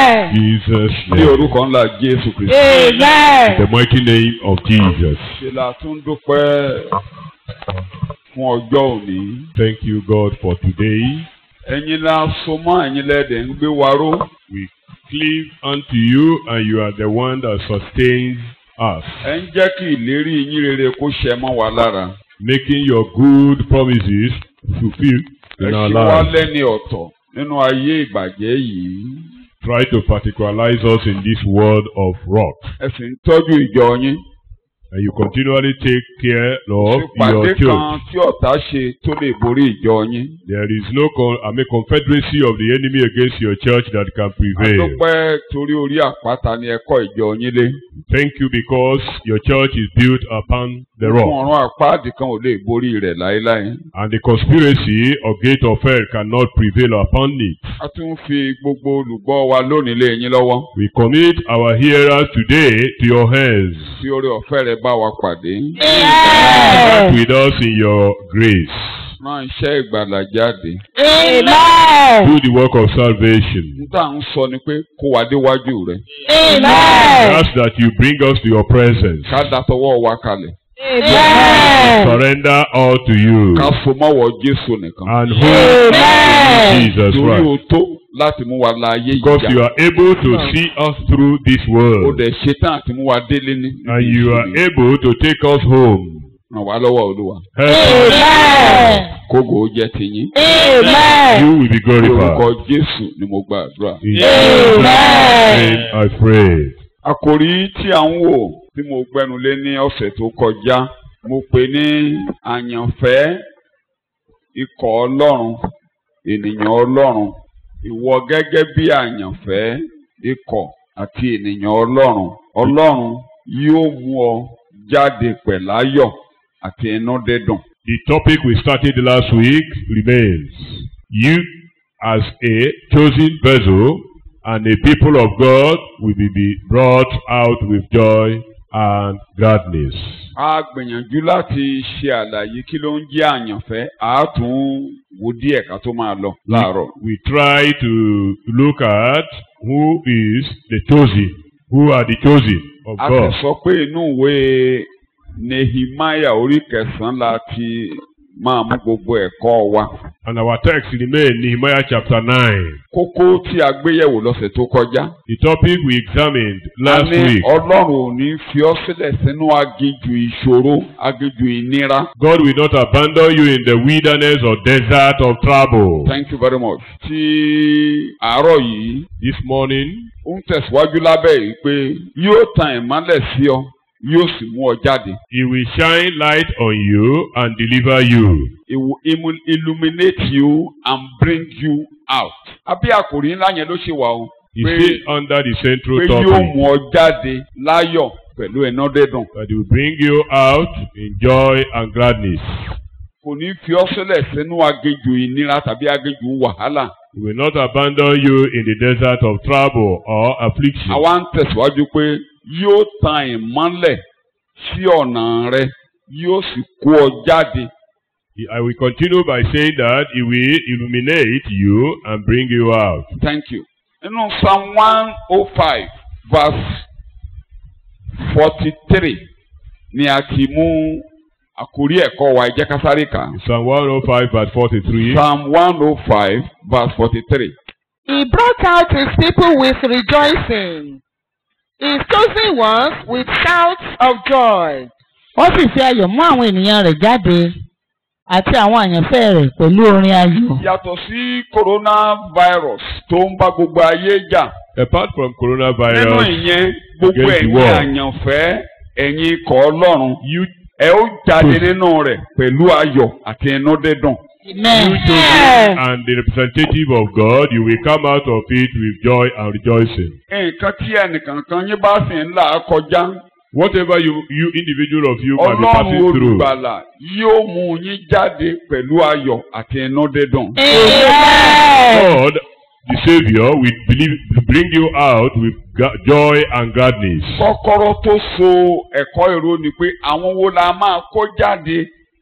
Amen. Jesus' ní name. orúkọ ńlá jésù kristu. In Amen. the mighty name of Jesus. ṣe la tún dúpẹ́ fún ọjọ́ òní. Thank you, God, for today. ẹ̀yin la so mọ́ ẹ̀yin lẹ́dẹ̀ ń gbé wa ró. We cleave unto you, and you are the one that sustains us, ẹ ń jẹ́ kí ìlérí yín rere kó ṣẹ mọ́ wa lára. making your good promises fulfilled ẹ in our ṣe wá lives. lẹ́ni ọ̀tọ̀ nínú ayé ìbàjẹ́ yìí. Try to particularize us in this world of rock, ẹ sì ń tọ́jú ìjọ yín. and you continually take care of ìpàdé your kan church. tí ọ̀tá ṣe tó lè borí ìjọ yín. There is no con- I mean, confederacy of the enemy against your church that can prevail. àdúpẹ́ torí orí àpáta ni ẹ kọ́ ìjọ yín lé. Thank you because your church is built upon the fún rock, ọ̀run àpáàdì kan ò lè borí rẹ̀ láéláé. and the conspiracy of gate of hell cannot prevail upon it. a tún fi gbogbo olùgbọ́ wa lónìí lé yín lọ́wọ́. We commit our hearers today to your hands. tí orí ọ̀fẹ́ rẹ̀ bá wa pàdé. Back Amen. with us in your grace. rán iṣẹ́ ìgbàlà jáde. Amen. Do the work of salvation. níta ń sọ ni pé kó wa déwájú rẹ̀. Amen. Ask that you bring us to your presence. ká datọwọ́ wa kalẹ̀. Amen. Surrender all to you. ká so mọ́wọ́ Jésù nìkan. And hold Amen. Jesus torí o Christ. tó láti mú wa la ayé yìí Because you já. are able to see us through this o world. dẹ̀ ṣetán àti mú wa délé ní. And you are able to take us home. ràn wá lọ́wọ́ Olúwa. Help us. Amen. kógo ó jẹ́ tiyín. Amen. You will be ní orúkọ glorified. Jésù ni mo gbàdúrà. In Jesus' name I pray. Àkòrí tí à ń wò tí mo gbẹnu lé ní ọ̀sẹ̀ tó kọjá mo pè ní àyànfẹ́ ikọ̀ Ọlọ́run ènìyàn Ọlọ́run ìwọ gẹ́gẹ́ bí àyànfẹ́ ikọ̀ àti ènìyàn Ọlọ́run Ọlọ́run yóò mú ọ jáde pẹ̀láyọ̀ àti inú dídùn. The topic we started last week remains. You, as a chosen vessel and a people of God, will be- be brought out with joy and gladness. a gbìyànjú láti ṣe àlàyé kí ló ń jẹ́ àyànfẹ́ a tún wo díẹ̀ ká tó máa lọ láàárọ̀. We try to look at who is the chosen, who are the chosen of a God. ti sọ pé inú ìwé Nehemiah orí kẹsàn-án la ti máa mú gbogbo ẹ̀kọ́ wa. And our text remains Nehemiah chapter 9. kókó tí a gbé yẹ̀wò lọ́sẹ̀ tó kọjá. The topic we examined a last ní week. Ọlọ́run ò ní fi ọ́ sílẹ̀ sínú aginjù ìṣòro aginjù ìnira. God will not abandon you in the wilderness or desert of trouble. Thank you very much. ti àárọ̀ yìí This morning, ó ń tẹ̀síwájú lábẹ́ yìí pé yóò tan ìmọ́lẹ̀ sí ọ yóò sì mú ọ jáde. He will shine light on you and deliver you. It will illu- illuminate you and bring you out. Abí àkòrí ńlá yẹn ló ṣe wà o. He Pé- stay under the central pé yóò topic mú ọ jáde láyọ̀ pẹ̀lú iná dídùn. that he will bring you out in joy and gladness. Kò ní fi ọ́ sílẹ̀ sínú aginjù ìnira tàbí aginjù wàhálà. He will not abandon you in the desert of trouble or affliction. Àwa ń tẹ̀síwájú pé yóò tan ìmọ́lẹ̀ sí ọ̀nà rẹ yóò sì kó ọ jáde. He- I will continue by saying that he will illuminate you and bring you out. Thank you. Nínú Psalm one oh five verse forty-three ni a ti mú àkórí ẹ̀kọ́ wa ẹ jẹ́ ká sáré kà. á. Psalm 105 verse 43. Psalm one oh five verse forty-three. He brought out his people with rejoicing, his chosen ones with shouts of joy. ó sì fi ayọ̀ mú àwọn ènìyàn rẹ̀ jáde àti àwọn àyànfẹ́ rẹ̀ pẹ̀lú orin ayọ̀. Yàtọ̀ sí coronavirus tó ń bá gbogbo ayé jà. Apart from Nínú coronavirus, ìyẹn gbogbo against the ẹ̀yin world. àyànfẹ́ ẹ̀yin ikọ̀ Ọlọ́run you, ẹ ó jáde nínú rẹ̀ pẹ̀lú ayọ̀ àti inú dídùn. you Amen. chosen and the representative of God, you will come out of it with joy and rejoicing. nǹkan tí ẹnìkankan yín bá sì ń là á kọjá Whatever you, you individual of you might be ọlọ́run passing through, olùgbàlà yóò mú yín jáde pẹ̀lú ayọ̀ àti inú dídùn. Amen. God, the Savior, will believe, bring you out with ga- joy and gladness. kọ́kọ́rọ́ tó so ẹ̀kọ́ èrò ni pé àwọn wo la máa kó jáde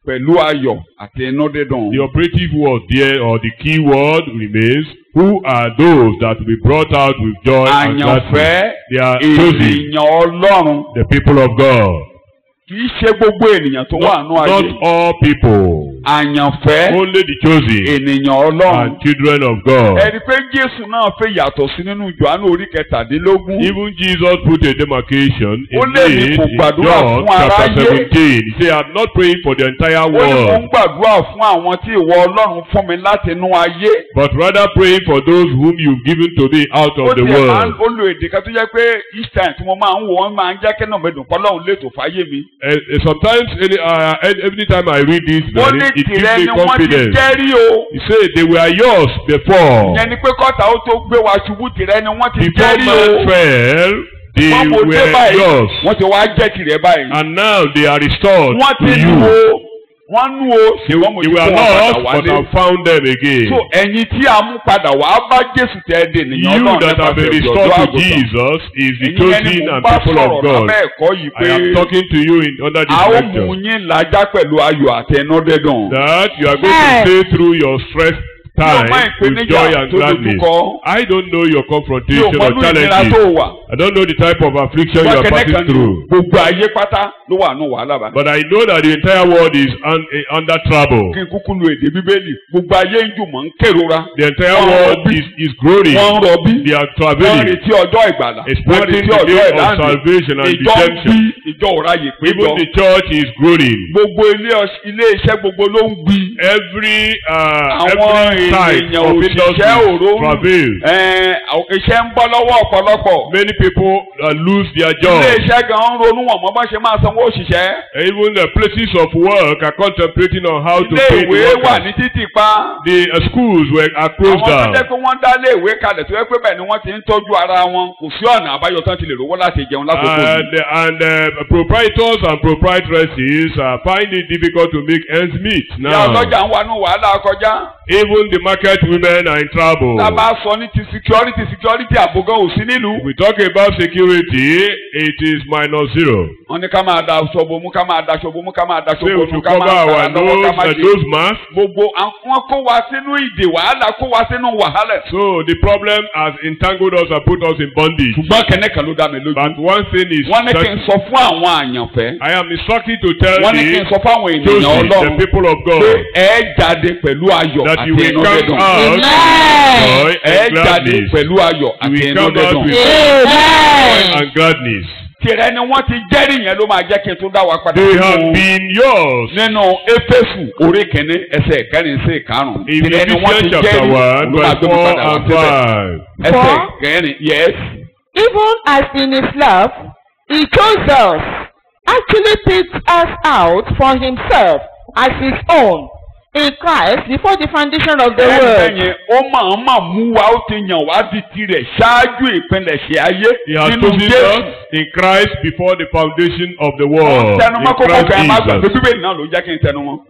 pẹ̀lú ayọ̀ àti inú dídùn. The operative word there or the key word remains, who are those that will be brought out with joy and gladness? àyànfẹ́ They are chosen, ènìyàn ọlọ́run the people of God. kì í ṣe gbogbo ènìyàn tó wà Not, nù ayé not all people, àyànfẹ́ only the chosen ènìyàn ọlọ́run. and children of God. ẹ̀rí pé jésù náà fẹ́ yàtọ̀ sí nínú Jòhánù orí kẹtàdínlógún. Even Jesus put a demarcation in Ó lé mi it kò in gbàdúrà John fún chapter aráyé. seventeen. He said, I'm not praying for the entire ó ní mò ń world, gbàdúrà fún àwọn tí ìwọ ọlọ́run fún mi láti inú ayé. but rather praying for those whom you've given to me out ó of the tiẹ̀ máa ń world. ó lo èdè kan tó jẹ́ pé each time tí mo máa ń wò wọ́n máa ń jẹ́ kí náà mi dùn kọ́lọ́run lè tó fáyé mi. Uh, uh, sometimes, any, uh, every time I read this, ó very, ní it gives tìrẹ me ni wọ́n ti confidence. jẹ́rí o. He said they were yours before. ìyẹn ni pé kọ́ta ó tó gbé wa ṣubú tìrẹ ni wọ́n ti Before jẹ́rí man o. fell, they wọ́n mo dé were báyìí yours. wọ́n ti wá jẹ́ tìrẹ báyìí. And now they are restored wọ́n to ti you. nù o wọ́n nù o They, ṣùgbọ́n mo they ti were kó wọn padà lost, but wálé. I found them again. so ẹ̀yin tí a mú padà wá bá Jésù tẹ́ ẹ dè nìyẹn you Ọlọ́run that have been nípasẹ̀ restored ìjọ̀dọ̀ to àgùntàn. Jesus is the ẹ̀yin ẹni chosen mò ń and bá people of sọ̀rọ̀ God. lábẹ́ ẹ̀kọ́ yìí I am pé talking to you in under a this ó mú lecture yín làjà pẹ̀lú ayọ̀ àtẹnudẹ́dùn. that you are going Yes. to stay through your stress time mọ with ìpèníjà joy and tó gladness. dojúkọ. I don't know your mi ò confrontation mọ or inú ìnira challenges. tó wà. I don't know the type of affliction you wọ́n are kẹ́nẹ́ passing kan ní through. gbogbo ayé pátá ló wà nù wàhálà bá. But I know that the entire world is un, eh, under trouble. kí n kúkú lu èdè bíbélì gbogbo ayé ń jùmọ̀ ń kérora. The entire Wọ́n world rọbí. is, is groaning. wọ́n ń rọbí. They are wọ́n ń traveling, retí ọjọ́ ìgbàlà. wọ́n ń expecting retí the ọjọ́ day of ìdáǹdè. salvation and ìjọ ń bí redemption. ìjọ òráyè pé Even jọ. the church is groaning. gbogbo ilé ọs- ilé iṣẹ́ gbogbo ló ń gbi. Every uh, àwọn every side èèyàn of òṣìṣẹ́ industry òróró travail. ẹ̀ẹ́n, àwọn iṣẹ́ ń bọ́ lọ́wọ́ ọ̀pọ̀lọpọ̀. Many people uh, lose their ilé jobs. iṣẹ́ gan ń ronú wọn mọ́ bá ṣe máa sanwó òṣìṣẹ́. Even the places of work are contemplating on how to ilé pay ìwé the wà ní workers. títì pa. The uh, schools were are closed àwọn tó down. jẹ́ pé wọ́n dá ilé ìwé kalẹ̀ tó yẹ pé bẹ́ẹ̀ ni wọ́n ti ń tọ́jú ara wọn kò sí ọ̀nà àbáyọ tán ti lè rówó láti jẹun lákòókò yìí. And, and uh, proprietors and proprietresses uh, find it difficult to make ends meet ìyá now. ọlọ́jà ń wà nù wàhálà kọjá. Even the market women are in trouble. tá a bá sọ ní ti security security àbògán ò sí nílùú. If we talk about security, it is minus zero. wọ́n ní ká máa da aṣọ bomú ká máa da aṣọ bomú ká máa da aṣọ Say we bomú should ká cover máa our fara lọ́wọ́ ká nose máa and ṣe. nose mask. gbogbo àwọn kó wa sínú ìdè wàhálà kó wa sínú wàhálà. So the problem has entangled us and put us in bondage. ṣùgbọ́n kẹ́nẹ́ kan ló dá mi lójú. But one thing is wọ́n ní kí n certain. sọ fún àwọn àyànfẹ́. I am instructed to tell wọ́n ní kí n the sọ fún àwọn ènìyàn chosen, the ọlọ́run people of pé God, ẹ jáde pẹ̀lú ayọ̀ that àti you will inú come dídùn. out Amen. joy ẹ and jáde gladness. pẹ̀lú ayọ̀ You àti will inú come out dídùn. with joy Amen. and gladness. tìrẹ ni wọ́n ti jẹ́rìí yẹn ló máa jẹ́ kí n tún dá wa padà. They sínú- have been yours. nínú éfésù orí kìíní ẹsẹ̀ kẹrin sí ìkarùn. In tìrẹ ni wọ́n ti Ephesians chapter jẹ́rìí one, ló máa verse gbé mi four padà wá and síbẹ̀. five. ẹsẹ̀ Four. kẹrin yes. Even as in his love, he chose us, actually picked us out for himself as his own in Christ before the foundation of the ẹ̀rẹ́ world. yẹn ó máa máa mú wa ó ti yàn wá di tirẹ̀ ṣáájú ìpilẹ̀ṣẹ̀ ayé He has nínú chosen Jésù. us in Christ before the foundation of the wọ́n world. tẹnumọ́ In kókó Christ kan ẹ má gbàgbé Jesus. bíbélì náà ló jẹ́ kí n tẹnu wọn.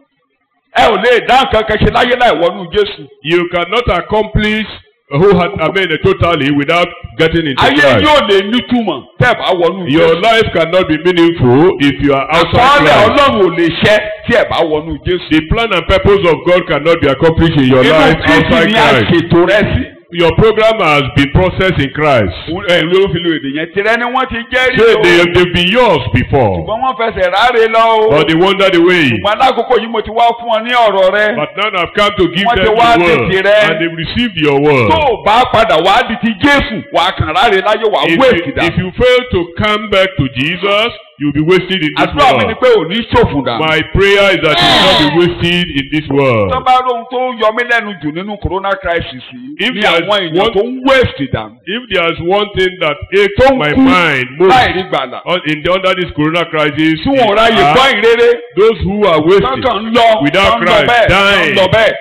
ẹ ò lè dá nǹkan kan ṣe láyé láì wọnú Jésù. You cannot accomplish who had I mean totally without getting into ayé Christ. yóò lè nítumọ̀ tẹ́ ẹ bá wọnú Your Jésù. life cannot be meaningful if you are outside àkọọ́lẹ̀ Christ. Ọlọ́run ò lè ṣẹ tí ẹ bá wọnú Jésù. The plan and purpose of God cannot be accomplished in your inú life Kristi outside ni a Christ. ṣètò rẹ sí. Your program has been processed in Christ. ẹ ló fi lo èdè yẹn tirẹ̀ ni wọ́n ti jẹ́rìí So o. they have they've been yours before, ṣùgbọ́n wọ́n fẹsẹ̀ ráre lọ o. but they wandered away. ṣùgbọ́n alákòókò yìí mo ti wá fún ọ ní ọ̀rọ̀ rẹ. But now I've come to give Wọ́n them ti wá the word, tètè rẹ. and they've received your word. tó o bá padà wá di ti Jésù wàá kàn ráre láyé wàá If wé you, ìkìdá. if you fail to come back to Jesus, you'll be wasted in this àdúrà mi ni world. pé ò ní ṣòfò dà. My prayer is that you will not be wasted in this world. tó bá lóhun tó yọ mí lẹ́nu jù nínú corona crisis yìí If ní there is àwọn èèyàn one- tó ń waste dà. If there's one thing that aches tó ń my kú mind most láì rí gbàlà. on, in the, under this corona crisis, tí wọn ò ráyè are gbọ́ ìrere. those who are wasted tọ́kàn ń lọ without tọ́ ń lọ Christ, bẹ́ẹ̀ tọ́ ń dying. lọ bẹ́ẹ̀.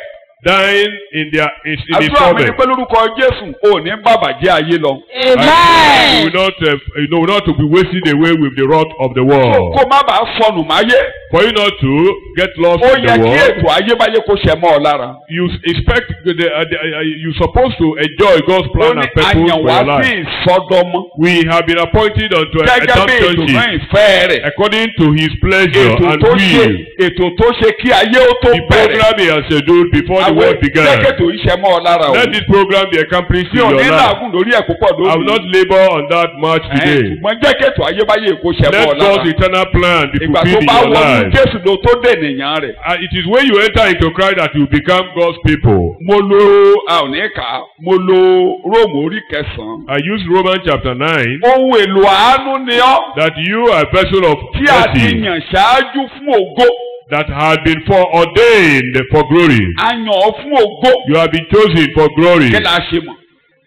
dying in their in, in his àdúrà mi ni torment. pé lórúkọ jésù ò ní bàbàjẹ́ ayé lọ. And you amen. will not, uh, you know, not to be wasting away with the rot of the kó world. kó má bàa sọnù máyé. For you not to get lost ó in yẹ the kí world. ètò ayébáyé kó ṣẹ mọ́ ọ lára. You s- expect the, the, uh, the, uh, you supposed to enjoy God's ó plan ní and purpose for àyànwá your sí life. ìsọdọmọ. We have been appointed unto gẹ́gẹ́ bí ètò náà adoptionship ìfẹ́ rẹ̀. according to His pleasure ètò and tó ṣe will. ètò tó ṣe kí ayé ó tó The bẹ̀rẹ̀. program He has scheduled before the àwọn world began. jẹ́kẹ̀tò iṣẹ́ mọ́ ọ lára o. Let this program be accomplished tí in ò your ní life. làágùn lórí ẹ̀ púpọ̀ I will lónìí. not labor on that much Ẹ̀hẹ́n, today. ṣùgbọ́n jẹ́kẹ̀tò ayébáyé kó ṣẹ mọ́ ọ Let lára. God's eternal plan be ìgbà tó fulfilled in bá your wọnú life. jésù ló tó dènìyàn rẹ̀. Uh, it is when you enter into Christ that you become God's people. mo lo a ò ní kà á mo lo róòmù orí kẹsàn-án. I use Romans chapter 9 ohun èlò àánú ni ọ́ that you are a vessel of tí a ti mercy yàn ṣáájú fún ògo. that had been foreordained for glory. a yàn ọ́ fún ògo. You have been chosen for glory. kí la ṣe mọ̀.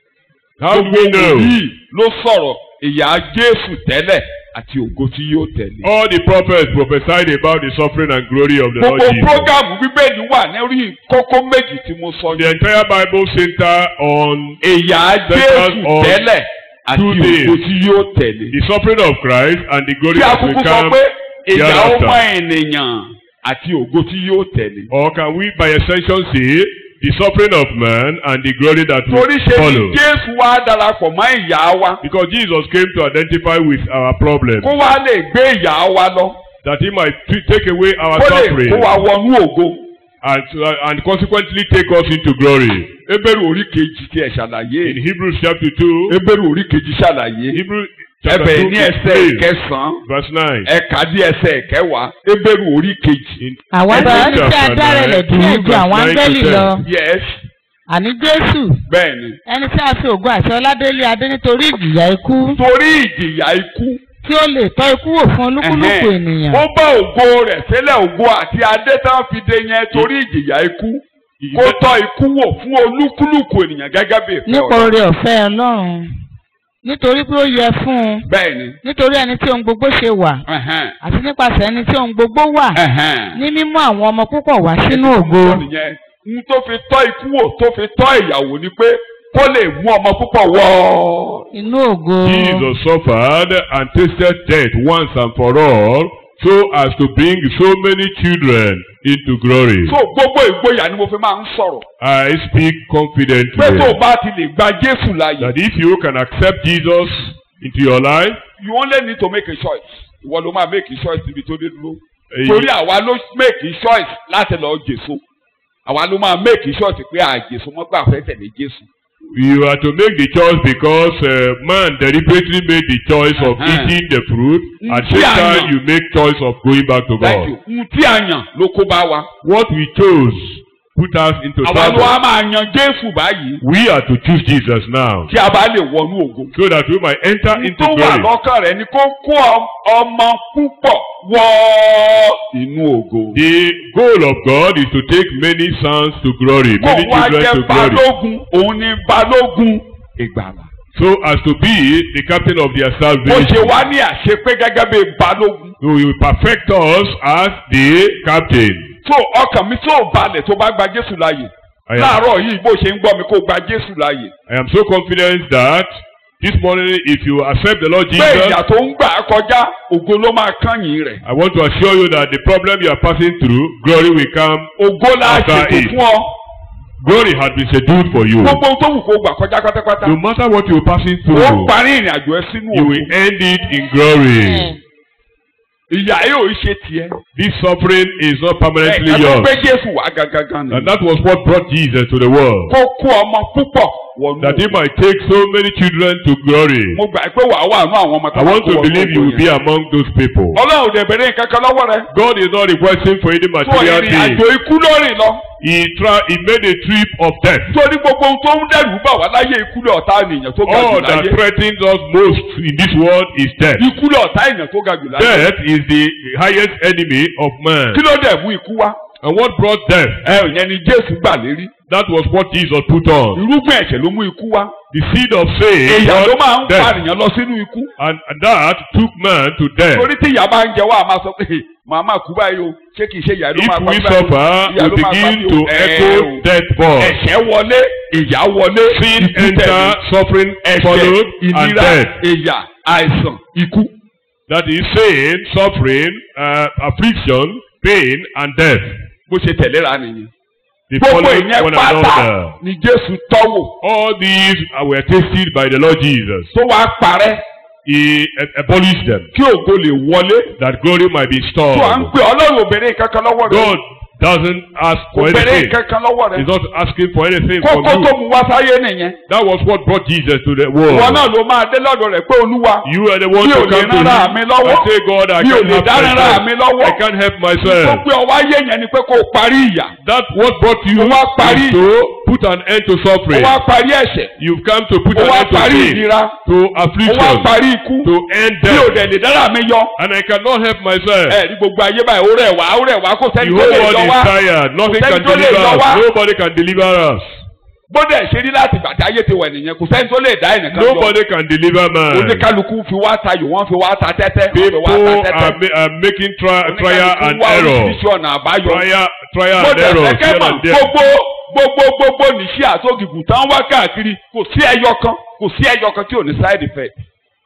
How do we know? yìí ló sọ̀rọ̀ ìyà jésù tẹ́lẹ̀ àti ògo tí yóò tẹ̀lé. All the prophets prophesied about the suffering and glory of the Lord gbogbo Jesus. prógámù bíbélì wà lórí kókó méjì tí mo sọ The yìí. entire Bible center on ìyà Central jésù on tẹ́lẹ̀ àti two ògo things. tí yóò tẹ̀lé. the suffering of Christ and the glory tí a that will kúkú sọ come pé ìyà hereafter. ọmọ ènìyàn àti ògo tí yóò tẹ̀lé. Or can we by extension say the suffering of man and the glory that will torí ṣe follow? ni jésù wá darapọ̀ mọ́ ìyà wa Because Jesus came to identify with our problem, kó wá lè gbé ìyà wa lọ that he might t- take away our kó lè suffering kó wa wọnú ògo. and, uh, and consequently take us into glory. Hébérù orí kejì tí ẹ ṣàlàyé. In Hebrews chapter 2, Hébérù orí kejì ṣàlàyé. Hebrews chapter ẹbẹ̀ 2, ní ẹsẹ̀ verse ìkẹsàn-án verse 9. ẹ̀ka dí ẹsẹ̀ ìkẹwàá Hébérù orí kejì. In àwa Hebrews bá ní tí a chapter dára rẹ̀ 9, díẹ̀ ju verse àwọn 9 to áńgẹ́lì 10. lọ yes àní jésù bẹ́ẹ̀ ni. ẹni tí a fi ògo àti ọládélé adé nítorí ìjìyà ikú torí ìjìyà ikú. tí ó lè tọ́ ikú wò fún olúkúlùkù ẹ̀hẹ́n, ènìyàn ó bá ògo rẹ̀ sílẹ̀ ògo àti adé tán fi dé yẹn torí ìjìyà ikú. kó tọ́ ikú wò fún olúkúlùkù ènìyàn gẹ́gẹ́ bí ìfẹ́ nípa Ọlọ́run. oore ọ̀fẹ́ ọlọ́run nítorí pé ó yẹ fún un bẹ́ẹ̀ ni. nítorí ẹni tí ohun gbogbo ṣe wà ẹ̀hẹ́n, àti nípasẹ̀ ẹni tí ohun gbogbo wà ẹ̀hẹ́n. ní mímú àwọn ọmọ púpọ̀ wá sínú ògo Sọ nìyẹn n tó fi tọ́ ikú wò tó fi tọ́ ìyàwó ni pé kó lè mú ọmọ púpọ̀ wọ́. inú ògo Jesus suffered and tasted death once and for all, so as to bring so many children into glory. so gbogbo ìgboyà ni mo fi máa ń sọ̀rọ̀. I speak pé tó o confidently bá ti lè gba Jésù láàyè. that if you can accept Jesus into your life, you only need to make a choice. ìwọ ló máa make a choice níbi tó dé dúró. eh, torí àwa ló make a choice láti lọ Jésù. àwa ló máa make a choice pé àjèsò mọ́ gbà fẹ́ tẹ̀lé Jésù. you are to make the choice because uh, man deliberately made the choice of Uh-huh. eating the fruit. At the Yeah, same I time, know. you make choice of going back to thank God. you. n tí a yàn ló kó bá wa. What we chose put us into àwa ló wá trouble. máa yan Jésù báyìí We are to choose Jesus now kí a bá lè wọnú ògo. so that we might enter into tó wà glory. lọ́kàn rẹ̀ ni kó kó ọ- ọmọ púpọ̀ wọ inú ògo. The goal of God is to take many sons to glory, kó many wá children jẹ́ to glory, balógun òun ni balógun ìgbàlà. so as to be the captain of their ó ṣe salvation. wá ní àṣepé gẹ́gẹ́ bí balógun. So he will perfect us as the captain. tó ọkàn mi tó balẹ̀ tó bá gba Jésù láàyè. I am, láàárọ̀ yìí bó ṣe ń gbọ́ mi kó gba Jésù láàyè. I am so confident that this morning, if you accept the Lord pé Jesus, ìyà tó ń gbà á kọjá ògo ló máa kányìn rẹ̀. I want to assure you that the problem you are passing through, glory will come. ògo la After ṣètò it. fún ọ. Glory has been scheduled for you. gbogbo ohun tó wù kó gbà kọjá pátápátá. No matter what you are passing ó through, parí ìrìn àjò ẹ sínú you ògo. will end it in glory. ìyà yóò ṣe tiẹ̀. This suffering is not permanently ẹ tó yours. gbé Jésù wá gangan ni. And that was what brought Jesus to the world. kó kó ọmọ púpọ̀ wọnú. That he might take so many children to glory. mo gbà pé wàá wà nú àwọn ọmọ I want to believe you will be among those people. ọlọ́run dẹ̀ bẹ̀rẹ̀ nǹkan kan lọ́wọ́ rẹ. God is not requesting for any tó material ìrìn thing. àjò ikú lórí lọ. He tried, he made a trip of death. torí gbogbo ohun tó ń dẹ̀rù bà wá láyé ikú lé ọ̀tá ènìyàn tó ga jù All that láyé. threatens us most in this world is death. ikú lé ọ̀tá ènìyàn tó ga jù láyé. Death is the highest enemy of man. kí ló dẹ̀ mú ikú wá. And what brought death? ẹ ò yẹn ni Jésù gbà lérí. That was what Jesus put on. irúgbìn ẹ̀ṣẹ̀ ló mú ikú wá The seed of sin èèyàn ló máa ń brought death. pànìyàn lọ sínú ikú And and that took man to death. torí tí ìyá bá ń jẹ wá a máa sọ pé màá máa kú báyìí o ṣé kìí ṣe ìyá ló If máa pa we mí báyìí o? suffer, Ìyá we ló máa pa begin mí o. to Ẹ echo o. death voice. ẹ̀ṣẹ̀ wọlé ìyà wọlé Sin ikú enter, tẹ̀lé suffering ẹ̀ṣẹ̀ followed, and ìnira death. ìyà àìsàn ikú. That is sin, suffering, uh, affliction, pain, and death. bó ṣe tẹ̀léra nìyẹn. They gbogbo follow ìyẹn one pátá another. ni Jésù tọ́wò All these uh, were tasted by the Lord Jesus. tó wá parẹ́ He uh, abolished them, kí ògo lè wọlé. that glory might be tó à ń stored. pè ọlọ́run obìnrin kankan lọ́wọ́ rẹ̀ God doesn't ask kò for bẹ̀rẹ̀ anything. kankan lọ́wọ́ rẹ̀ He's not asking for anything from kókó tó you. mú wá sáyé nìyẹn. That was what brought Jesus to the ìwọ world. náà ló máa dé lọ́dọ̀ rẹ̀ pé olúwa You are the one Mi ò to lè come to rárá him. mi lọ́wọ́. I say, God, I Mi ò can't lè help dá rárá myself. mi lọ́wọ́. I can't help tó myself. pé ọwọ́ ayé yẹn ni pé kó o parí ìyà That what brought you Ó wá parí. is to put an end to ó suffering. wá parí ẹ̀ṣẹ̀ You've come to put ó an wá end to parí sin, ìnira to ó wá affliction, parí ikú to end mi ò death. dẹ̀ lè dára mi yọ. And I cannot help myself. ẹ ní gbogbo ayé báyìí ó rẹ̀ wá ó rẹ̀ wá kó The sẹ́ni tó whole lè world yọ is wá tired. Nothing Kò can sẹ́ni tó lè deliver yọ us. wá. Nobody can deliver us. gbọ́dọ̀ ṣe rí láti gbàtí ayé ti wẹ̀ nìyẹn kò sẹ́ni tó lè dá ẹnìkan yọ Nobody can deliver man. oníkálukú fi wá tayò wọ́n fi wá ta tẹ́tẹ́ wọ́n fi People wá ta are, tẹ́tẹ́ ma- are making tri- trial oníkálukú and wá error. oríṣiríṣi ọ̀nà àbáyọ. Trial, trial mo and dẹ̀ error. fẹ́ kẹ́ here mọ̀ and there. gbogbo gbogbo gbogbo nìṣí àtògìgùn tán wá káàkiri kò sí ẹyọ kan kò sí ẹyọ kan tí ò ní side effect.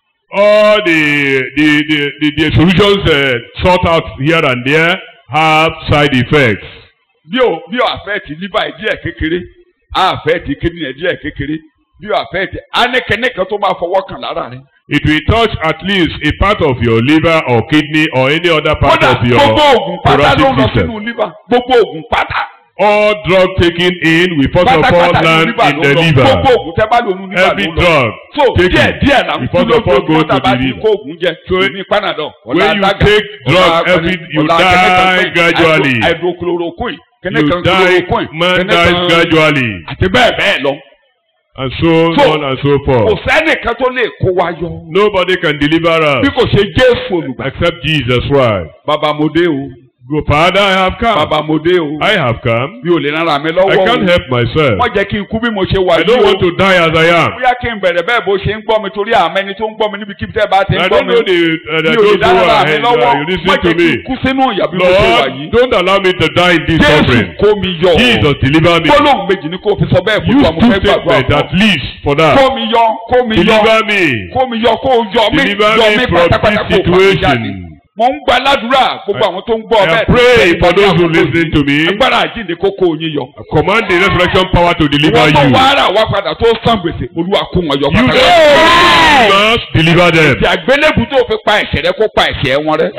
all the the the the, the solutions uh, sought out here and there have side effects. bí o bí o àfẹ́ẹ̀tì liver ẹ̀ díẹ̀ kékeré á àfẹ́ẹ̀tì kidney ẹ̀ díẹ̀ kékeré bí o àfẹ́ẹ̀tì anẹ́kẹ́nẹ́ kan tó máa fọwọ́ kàn lára rẹ̀. It will touch at least a part of your liver or kidney or any other part kódà of your gbogbo oògùn pátá ló ń lọ thoracic system. sínú liver gbogbo oògùn pátá All drug taken in will first of all pátápátá ní land liver in ló the ń lọ liver. gbogbo oògùn tẹ́ bá lò nínú liver Every ló ń lọ. drug so díẹ̀ taken díẹ̀ là ń will kú first of all go lójoojúmọ́ to tàbá the ti liver. kó oògùn jẹ So ní panadol ọ̀la when you alága take drug ọ̀la every akọni, you ọ̀la kẹ́nẹ́kan die pé gradually. hydro- hydrochloroquine kẹ́nẹ́kan You die, chloroquine man kẹ́nẹ́kan- dies gradually, àti bẹ́ẹ̀ bẹ́ẹ̀ lọ. and so, So, on and so kò forth. sẹ́nìkan tó lè kó wa yọ. Nobody can deliver bí us kò ṣe Jésù olùgbà. except Jesus Christ. bàbá mo dé o. Go, Father, I have come. bàbá mo dé o. I have come. mi ò lè rárá mi I lọ́wọ́ can't o. help myself. wọ́n jẹ́ kí n kú bí mo ṣe wà I yìí don't o. want to die as I am. bóyá kí n bẹ̀rẹ̀ bẹ́ẹ̀ bó ṣe ń gbọ́ mi torí àmọ́ ẹni tó ń gbọ́ mi níbi kíbi tẹ́ bá ti ń I gbọ́ don't mi. know the uh, mi the ò lè those who dára are mi ahead. lọ́wọ́. Uh, you listen wọ́n to jẹ́ kí me. n kú sínú ìyà bí mo ṣe wà Lord, yìí. don't allow me to die in this Jésù suffering. kó mi yọ. Jesus, deliver me. gbólóhùn méjì ni kò fi sọ bẹ́ẹ̀ fún Use wa mo two fẹ́ gbàgbọ́ statements at àpọ̀. least for that. kó mi yọ kó mi yọ Deliver me. kó mi yọ kó yọ mí Deliver yọ me mí from pátápátá this kó fà mí jáde. situation. mo ń gba aládùúrà gbogbo àwọn tó ń gbọ́ I bẹ́ẹ̀ pray tí for ń those who gbọ́ listen to me. agbára àjíǹde kókó yín yọ. Command the resurrection power to deliver wọ́n tó you. wá ara wá padà tó san gbèsè olúwa kó wọn yọ You pátápátá. must deliver them. ti àgbélébù tó fi pa ẹ̀ṣẹ̀ rẹ kó pa ẹ̀ṣẹ̀ wọn rẹ.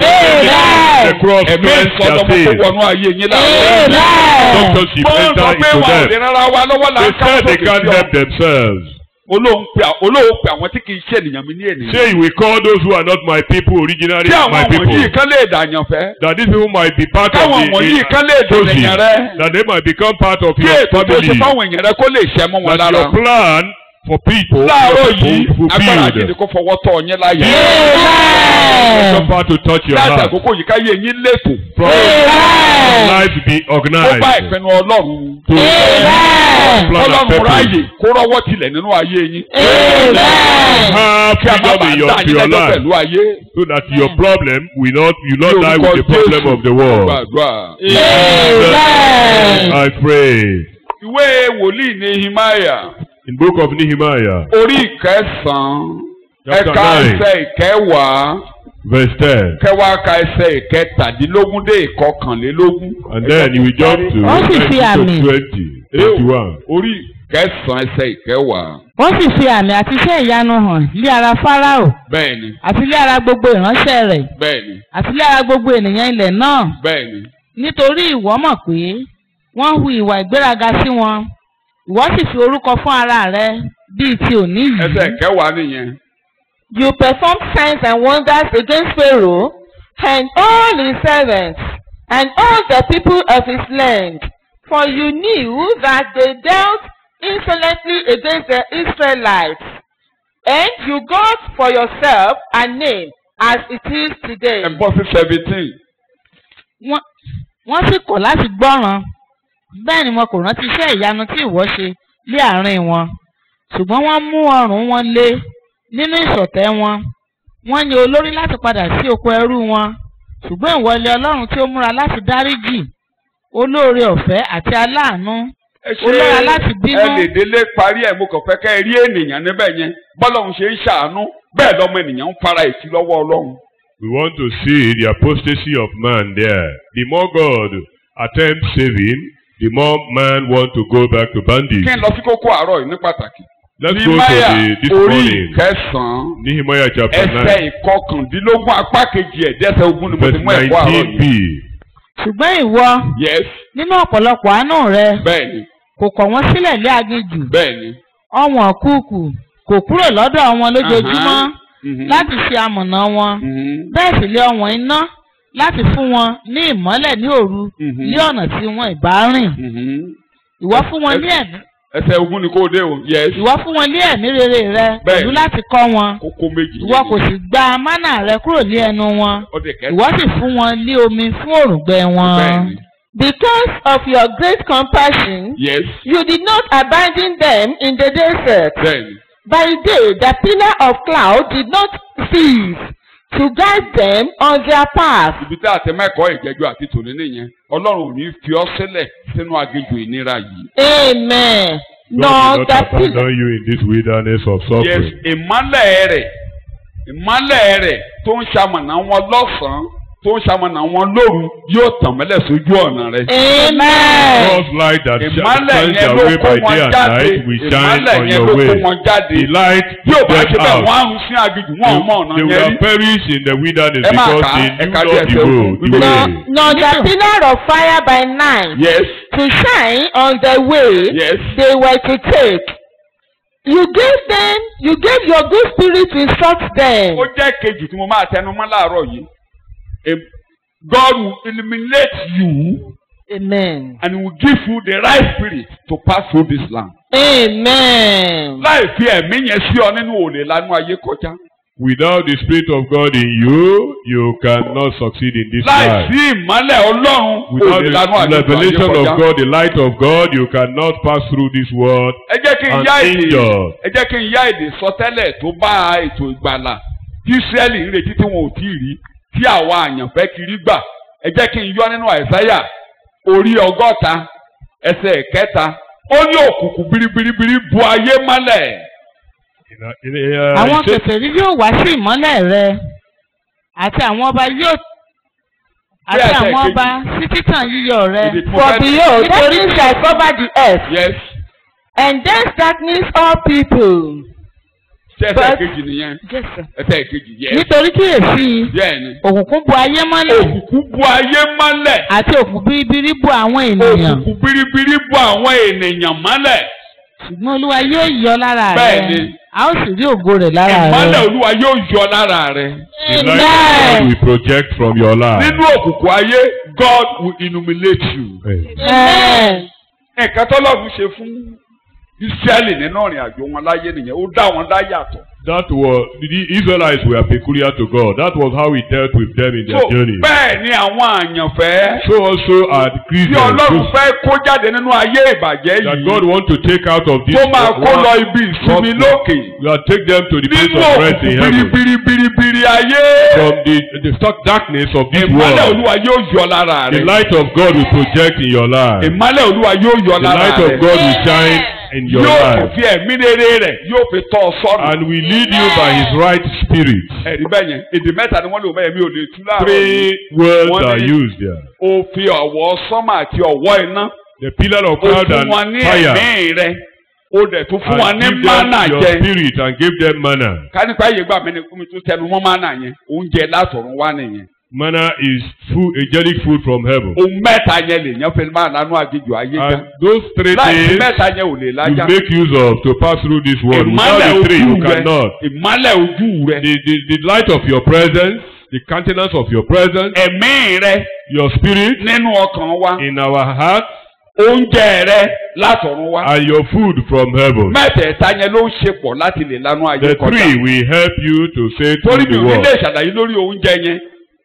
The cross ẹ̀mí cleanse their ìsọdọ̀mọ́ kó sin. wọnú ayé yín láàárọ̀. Doctorship mo ń sọ enter pé into wà ò lè them. rárá wa lọ́wọ́ là They ń ká said they sókè can't sí ọ. help themselves. olóhùn pé olóhùn pé àwọn tí kì í ṣe ènìyàn mi ní ènìyàn. Say we call those who are not my people originally tí my àwọn people. wọ̀nyí kan lè dàyàn fẹ́. That these people might be part of káwọn the, wọ̀nyí kan lè the chosen. dènìyàn rẹ. That they might become part of kí your ètò tó ṣe family. fáwọn èèyàn rẹ kó lè ṣẹ mọ́ wọn That lára. your plan for people, láàárọ̀ your yìí people agbára àjíǹde fulfilled. kó fọwọ́ tọ̀ yín láyà. Some power to touch your láti heart. àkókò yìí káyé yín lẹ́tọ̀. From your life be ó bá organized. ìpinnu ọlọ́run. To plan and ọlọ́run purpose. ráàyè kó rọ́wọ́ tilẹ̀ nínú ayé yín. Have kí a má freedom bàa in your, dá to yín your lẹ́jọ́ life. pẹ̀lú ayé. So that your problem will not, you not Ní die orúkọ with the problem Jésù, of the world. gbàdúrà. I pray. ìwé wòlíì Nehemiah In book of Nehemiah, orí ìkẹsàn-án Chapter ẹ̀ka nine. ẹsẹ̀ ìkẹwàá verse 10. kẹwàá ka ẹsẹ̀ ìkẹtàdínlógún dé ìkọkànlélógún. And then you will jump to Wọ́n sì fi 19 àmì. to 20, 21. orí ìkẹsàn-án ẹsẹ̀ ìkẹwàá. wọ́n sì fi àmì àti iṣẹ́ ìyanu hàn lé ara fáráò bẹ́ẹ̀ni àti lé ara gbogbo ìránṣẹ́ rẹ̀ bẹ́ẹ̀ni àti lé ara gbogbo ènìyàn ilẹ̀ náà bẹ́ẹ̀ni. nítorí ìwọ mọ̀ pé wọ́n hu ìwà ìgbéraga sí wọn ìwọ sì fi orúkọ fún ara rẹ bíi ti òní ẹsẹ̀ yìí. ìkẹwàá nìyẹn. You performed signs and wonders against Pharaoh and all his servants and all the people of his land, for you knew that they dealt insolently against the Israelites, and you got for yourself a name as it is today. ẹ bọ́ sí seventeen. Wọ́n- wọ́n sì kọ̀ láti gbọ́ràn bẹ́ẹ̀ ni wọn kò rántí iṣẹ́ ìyanu tí ìwọ ṣe lé àárín wọn ṣùgbọ́n wọ́n mú ọrùn wọn lé nínú ìṣọ̀tẹ̀ wọn wọ́n ní olórí láti padà sí oko ẹrú wọn ṣùgbọ́n ìwọ ilé ọlọ́run tí ó múra láti dáríjì olóore ọ̀fẹ́ àti aláàánú ẹ ṣe olóra láti bínú. ẹ lè délé parí ẹ̀ mo kàn fẹ́ kẹ́ ẹ rí ènìyàn níbẹ̀ yẹn bọ́lọ́run ṣe ń ṣàánú bẹ́ẹ̀ lọ́mọ ènìyàn ń fara ìtì lọ́wọ́ ọlọ́run. We want to see the apostasy of man there. The more God attempts saving, the more man want to go back to bondage. kí n lọ sí kókó àárọ̀ yìí ní pàtàkì. Let's go to Nehemiah the this orí morning. ìkẹsàn-án Nehemiah chapter ẹsẹ̀ 9, ìkọkàndínlógún apá kejì ẹ̀dẹ́sẹ̀ ogún ni mo ti verse mú ẹ̀kọ́ àárọ̀ 19b. yìí. ṣùgbọ́n ìwọ yes nínú ọ̀pọ̀lọpọ̀ àánú rẹ bẹ́ẹ̀ ni kò kọ̀ wọ́n sílẹ̀ lé aginjù bẹ́ẹ̀ ni. ọ̀wọ́n kúùkù kò kúrò lọ́dọ̀ wọn lójoojúmọ́ Aha. Mhm. láti ṣe amọ̀nà wọn Mhm. bẹ́ẹ̀ sì lé ọ̀wọ́n iná láti fún wọn ní ìmọ́lẹ̀ ní òru Mhm. ní ọ̀nà tí wọn ìbá rìn Mhm. ìwọ fún wọn ní ẹ̀mí ẹsẹ̀ ogún ni kò dé o yes ìwọ fún wọn ní ẹ̀mí rere rẹ Bẹ́ẹ̀ pẹ̀lú ni. láti kọ́ wọn kókó méjì. ìwọ kò sì gba mánà rẹ kúrò ní ẹnu wọn ọdẹ kẹta. ìwọ sì fún wọn ní omi fún òrùngbẹ bẹ́ẹ̀ wọn. ni Because of your great compassion, yes you did not abandon them in the desert. bẹ́ẹ̀ ni. By day, the pillar of cloud did not cease to guide them on their path. ibi tí àtẹmẹ́kọ̀ọ́ ìjẹ́jọ́ àti tòní nìyẹn ọlọ́run ò ní fi ọ́ sílẹ̀ sínú aginjù ìnira yìí. Amen. God Nor will the not pillar. abandon you in this wilderness of yes suffering. ìmọ́lẹ̀ rẹ̀ ìmọ́lẹ̀ rẹ̀ tó ń ṣamọ̀nà wọn lọ́sàn-án tó ń ṣamọ̀nà wọn lóru yóò tàn mọ́lẹ̀ sójú ọ̀nà rẹ̀. Amen. God's light that sh- ìmọ́lẹ̀ shines yẹn your ló way kó by wọn day and jáde night will shine ìmọ́lẹ̀ on yẹn your ló kó way. wọn jáde The light bí ò bá ṣe them bẹ́ẹ̀ out. wọ́n á rún sí aginjù wọn ò mọ ọ̀nà They yẹn will rí. perish in the wilderness Ẹ máa because kà á, they ẹ knew kà not díẹ̀ the sí road, ogun. the Bíbélì- Nor, way. nor the pillar of fire by night yes to shine on the way yes they were to take. You gave them, you gave your good spirit to instruct them. ó jẹ́ kejì tí mo máa tẹnu mọ́ láàárọ̀ yìí Em- God will illuminate you Amen. and he will give you the right spirit to pass through this land. Amen. láì fi ẹ̀mí yẹn sí ọ nínú òòlè lánú ayé kọjá. Without the Spirit of God in you, you cannot succeed in this láì life. sí ìmọ́lẹ̀ ọlọ́run Without òòlè lánú the ayé revelation kọjá. of God, the light of God, you cannot pass through this world ẹ jẹ́ kí n and yá èdè injured. ẹ jẹ́ kí n yá èdè sọtẹ́lẹ̀ tó bá ètò ìgbàlà tí Ísírẹ́lì ń retí tí wọn ò tí ì rí tí àwa àyànfẹ́ kiri gbà ẹ jẹ́ kí n yọ nínú àìsáyà orí ọgọ́ta ẹsẹ̀ kẹta ó ní òkùnkùn biribiribiri bu ayé mọ́lẹ̀. In a- in a- uh, àwọn it says- kèfèrí yóò wá sí ìmọ́lẹ̀ rẹ àti àwọn ọba yóò àti Bẹ́ẹ̀ àwọn bẹ́ẹ̀ ọba sí títàn yíyọ rẹ. Ibi tí mo For fẹ́- behold, darkness shall cover the earth, yes and dense darkness all people. ṣé ẹsẹ̀ But- kejì nìyẹn Yes, sir. ẹsẹ̀ kejì yes nítorí kíyèsí bẹ́ẹ̀ ni. òkùnkùn bu ayé mọ́lẹ̀ òkùnkùn bu ayé mọ́lẹ̀ àti òkùnkùn biribiri bu àwọn ènìyàn òkùnkùn biribiri bu àwọn ènìyàn mọ́lẹ̀ ṣùgbọ́n olúwa yóò yọ lára rẹ Bẹ́ẹ̀ni. a ó sì rí ògo rẹ̀ lára ìmọ́lẹ̀ rẹ. olúwa yóò yọ lára rẹ. The light of God will project from your life. nínú òkùnkùn ayé God will illuminate you. Amen. nǹkan tọ́lọ́run ṣe fún Ísírẹ́lì nínú ìrìn àjò wọn láyé nìyẹn ó dá wọn dá yàtọ̀. That was the Israelites were peculiar to God. That was how He dealt with them in their so journey. bẹ́ẹ̀ ni àwọn àyànfẹ́ So also are the tí Christians ọlọ́run those fẹ́ kó jáde nínú ayé ìbàjẹ́ that yìí God want to take out of this tó máa kó one- lọ ibi ìsinmi lókè God take them to the place nínú of rest in òkùnkùn heaven biribiribiribiri ayé from the the stark darkness of this ìmọ́lẹ̀ world. olúwa yóò yọ lára The rẹ light of God will project in your life. ìmọ́lẹ̀ olúwa yóò yọ The lára light of rẹ God will shine in your yóò tún life fi ẹ̀mí rere rẹ̀ yóò fi tọ́ ọ sọ́nà. and will lead you by His right spirit. ẹ̀rí bẹ́ẹ̀ yẹn èdè mẹ́ta ni wọ́n lò bẹ́ẹ̀ mi ò lè tú láàárọ̀ yìí. Three words One are is- used there. ó fi ọ̀wọ́ sọ́mà àti ọ̀wọ́ iná The pillar of ó cloud fún and wọn ní fire ẹ̀mí rẹ̀ ó dẹ̀ tún fún wọn and ní give mánà them your jẹ. spirit and give them manna. kánípa yìí gbà mí ni kúmi tún tẹnu mọ́ mánà yẹn oúnjẹ látọ̀run wá nìyẹn. Manna is food, angelic food from heaven. ohun mẹ́ta yẹn lè yẹn fẹ́ máa lánú àgéjù ayé já. And those three láì sí things mẹ́ta yẹn ò lè you lájà. make use of to pass through this world. Without ìmọ́lẹ̀ the three, ojú you rẹ cannot. ìmọ́lẹ̀ ojú rẹ The, the, the light of your presence, the countenance of your presence, ẹ̀mí rẹ your spirit nínú ọkàn wa in our hearts, oúnjẹ rẹ látọ̀run wá. and your food from heaven. mẹ́tẹ̀ẹ̀ta yẹn ló ń ṣe pọ̀ láti lè lánú ayé The kọjá. three will help you to say torí through mi the ò ní world. lè ṣàlàyé lórí oúnjẹ yẹn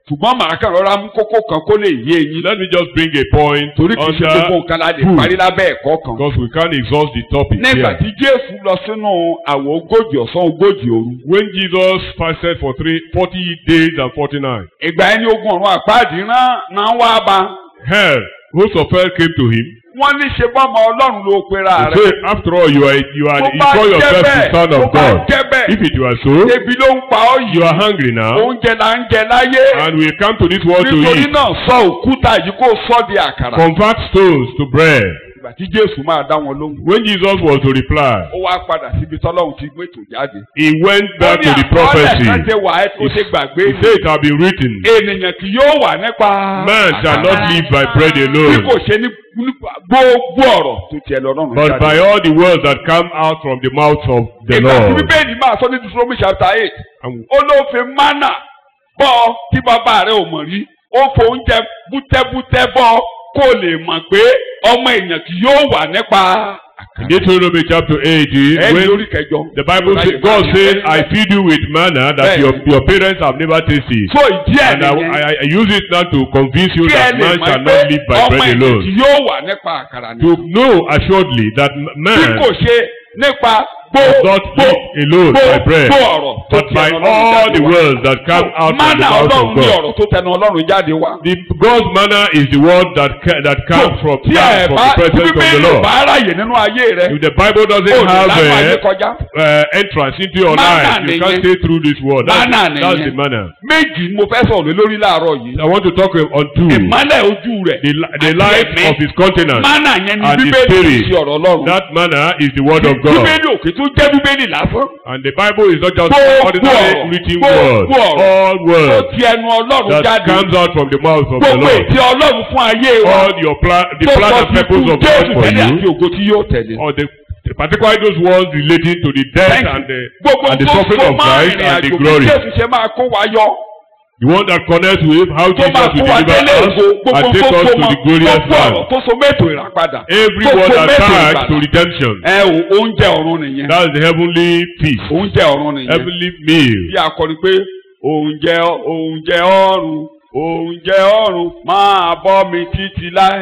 ṣùgbọ́n màá kàn rọra mú kókó kan kó lè yé eyín Let me just bring a point torí kì í ṣe gbogbo under nǹkan la lè food. parí lábẹ́ ẹ̀kọ́ kan. because we can't exhaust the topic nígbà here. tí jésù lọ sínú àwọ̀ ogójì ọ̀sán ogójì òru When Jesus fasted for three, 40 days and 49, ìgbà ẹni ogun ọ̀run àpáàdì rán náà wá bá hell, host of hell came to him. wọ́n ní ṣe bọ́mọ ọlọ́run ló pera He rẹ̀. said, after all, you are, you are, Tó you bá call jẹ́ yourself the bẹ́ẹ̀, son tó of bá God. jẹ́ bẹ́ẹ̀, If it were so, ebi ló ń pa ọ́ you yìí are hungry now, oúnjẹ là ń jẹ láyé and we come to this world to nítorí eat. náà sọ òkúta yìí kó sọ di àkàrà. Convert stones to bread. ìgbà tí jésù máa dá wọn lóhùn. When Jesus was to reply, ó wá padà síbi tọ́lọ́run ti gbé tò jáde. he went back to the prophecy. ó ní àkọọ́lẹ̀ kan ṣe wà ẹ́ tó ṣe gbàgbé He said it had been written, ènìyàn kì yóò wà nípa. Man shall not live by bread bí alone, kò ṣe ní nípa gbogbo ọ̀rọ̀ tó tiẹ̀ lọ́rùn but by all the words that come out from the mouth of the ìgbà tí Lord. bíbélì máa sọ ní Deuteronomy chapter eight And ó ló fi mánà bọ́ tí bàbá rẹ̀ ò mọ̀ rí ó fo oúnjẹ bútẹ́bútẹ́ bọ́ kó lè mọ̀ pé ọmọ èèyàn kì yóò wà nípa in Deuteronomy chapter 8, is ẹni when lórí kẹjọ. the Bible says, God says, I feed you with manna that your, your parents have never tasted. so ìdí ẹ̀ And I, nìyẹn I, I use it now to convince you kí ẹ that lè man mọ̀ shall pé not live by ọmọ bread èèyàn alone. kì yóò wà nípa àkàrà To ni. know assuredly that bí man kò ṣe nípa does not live alone by bread, ọ̀rọ̀ tó but by tẹnu Ọlọ́run all jáde the wá. words that come out from the Mánà mouth Ọlọ́run of ní God. ọ̀rọ̀ tó tẹnu Ọlọ́run jáde wá. The God's manna is the word that ca- that comes from, tí comes ẹ from bá the tí presence of the bíbélì ò Lord. bá ráyè nínú ayé rẹ If the Bible ó doesn't lè have lánàá ayé uh, kọjá. uh, entrance into your Manna life, you nìyẹn. can't stay through this world. That's, Manna that's nìyẹn. the manna. méjì ni mo fẹ́ sọ̀rọ̀ lé lórí láàárọ̀ yìí. I want to talk on two. ìmọ́lẹ̀ ojú rẹ̀ The, li- the àti life ẹ̀mí. of his countenance. mánà yẹn ni and the bíbélì spirit. ti ọ̀rọ̀ Ọlọ́run. That manna is the word of God. bíbélì òkè tó jẹ́ bíbélì lásán. And the Bible is not just Gbogbo ordinary ọ̀rọ̀, written gbogbo word. ọ̀rọ̀ All tó words ti ẹnu Ọlọ́run that jáde. comes out from the mouth of the gbogbo Lord. ètí Ọlọ́run fún ayé wa. All your plan, the tó plan sọ and ti purpose kú of God Jésù for tẹ́lẹ̀ àti you, ògo tí yóò tẹ̀lé. or the particularly those ones relating to the death Thank you. and the gbogbo and the tó suffering so of máa Christ rìnrìn and the àjò bí glory. Jésù ṣe máa kó wa yọ. The one that connects with how tó Jesus máa will kó wa deliver délé us ògo gbogbo and take tó us so to mọ́ the glorious gbogbo ọ̀rọ̀ land. tó so mẹ́tò ìràpadà. Every tó word so mẹ́tò attached ìgbàlà. to redemption. ẹ o oúnjẹ ọ̀run nìyẹn. That's the heavenly feast, oúnjẹ ọ̀run nìyẹn. heavenly meal. bí a kọrin pé oúnjẹ oúnjẹ ọ̀run oúnjẹ ọ̀run máa bọ́ mi títí láé.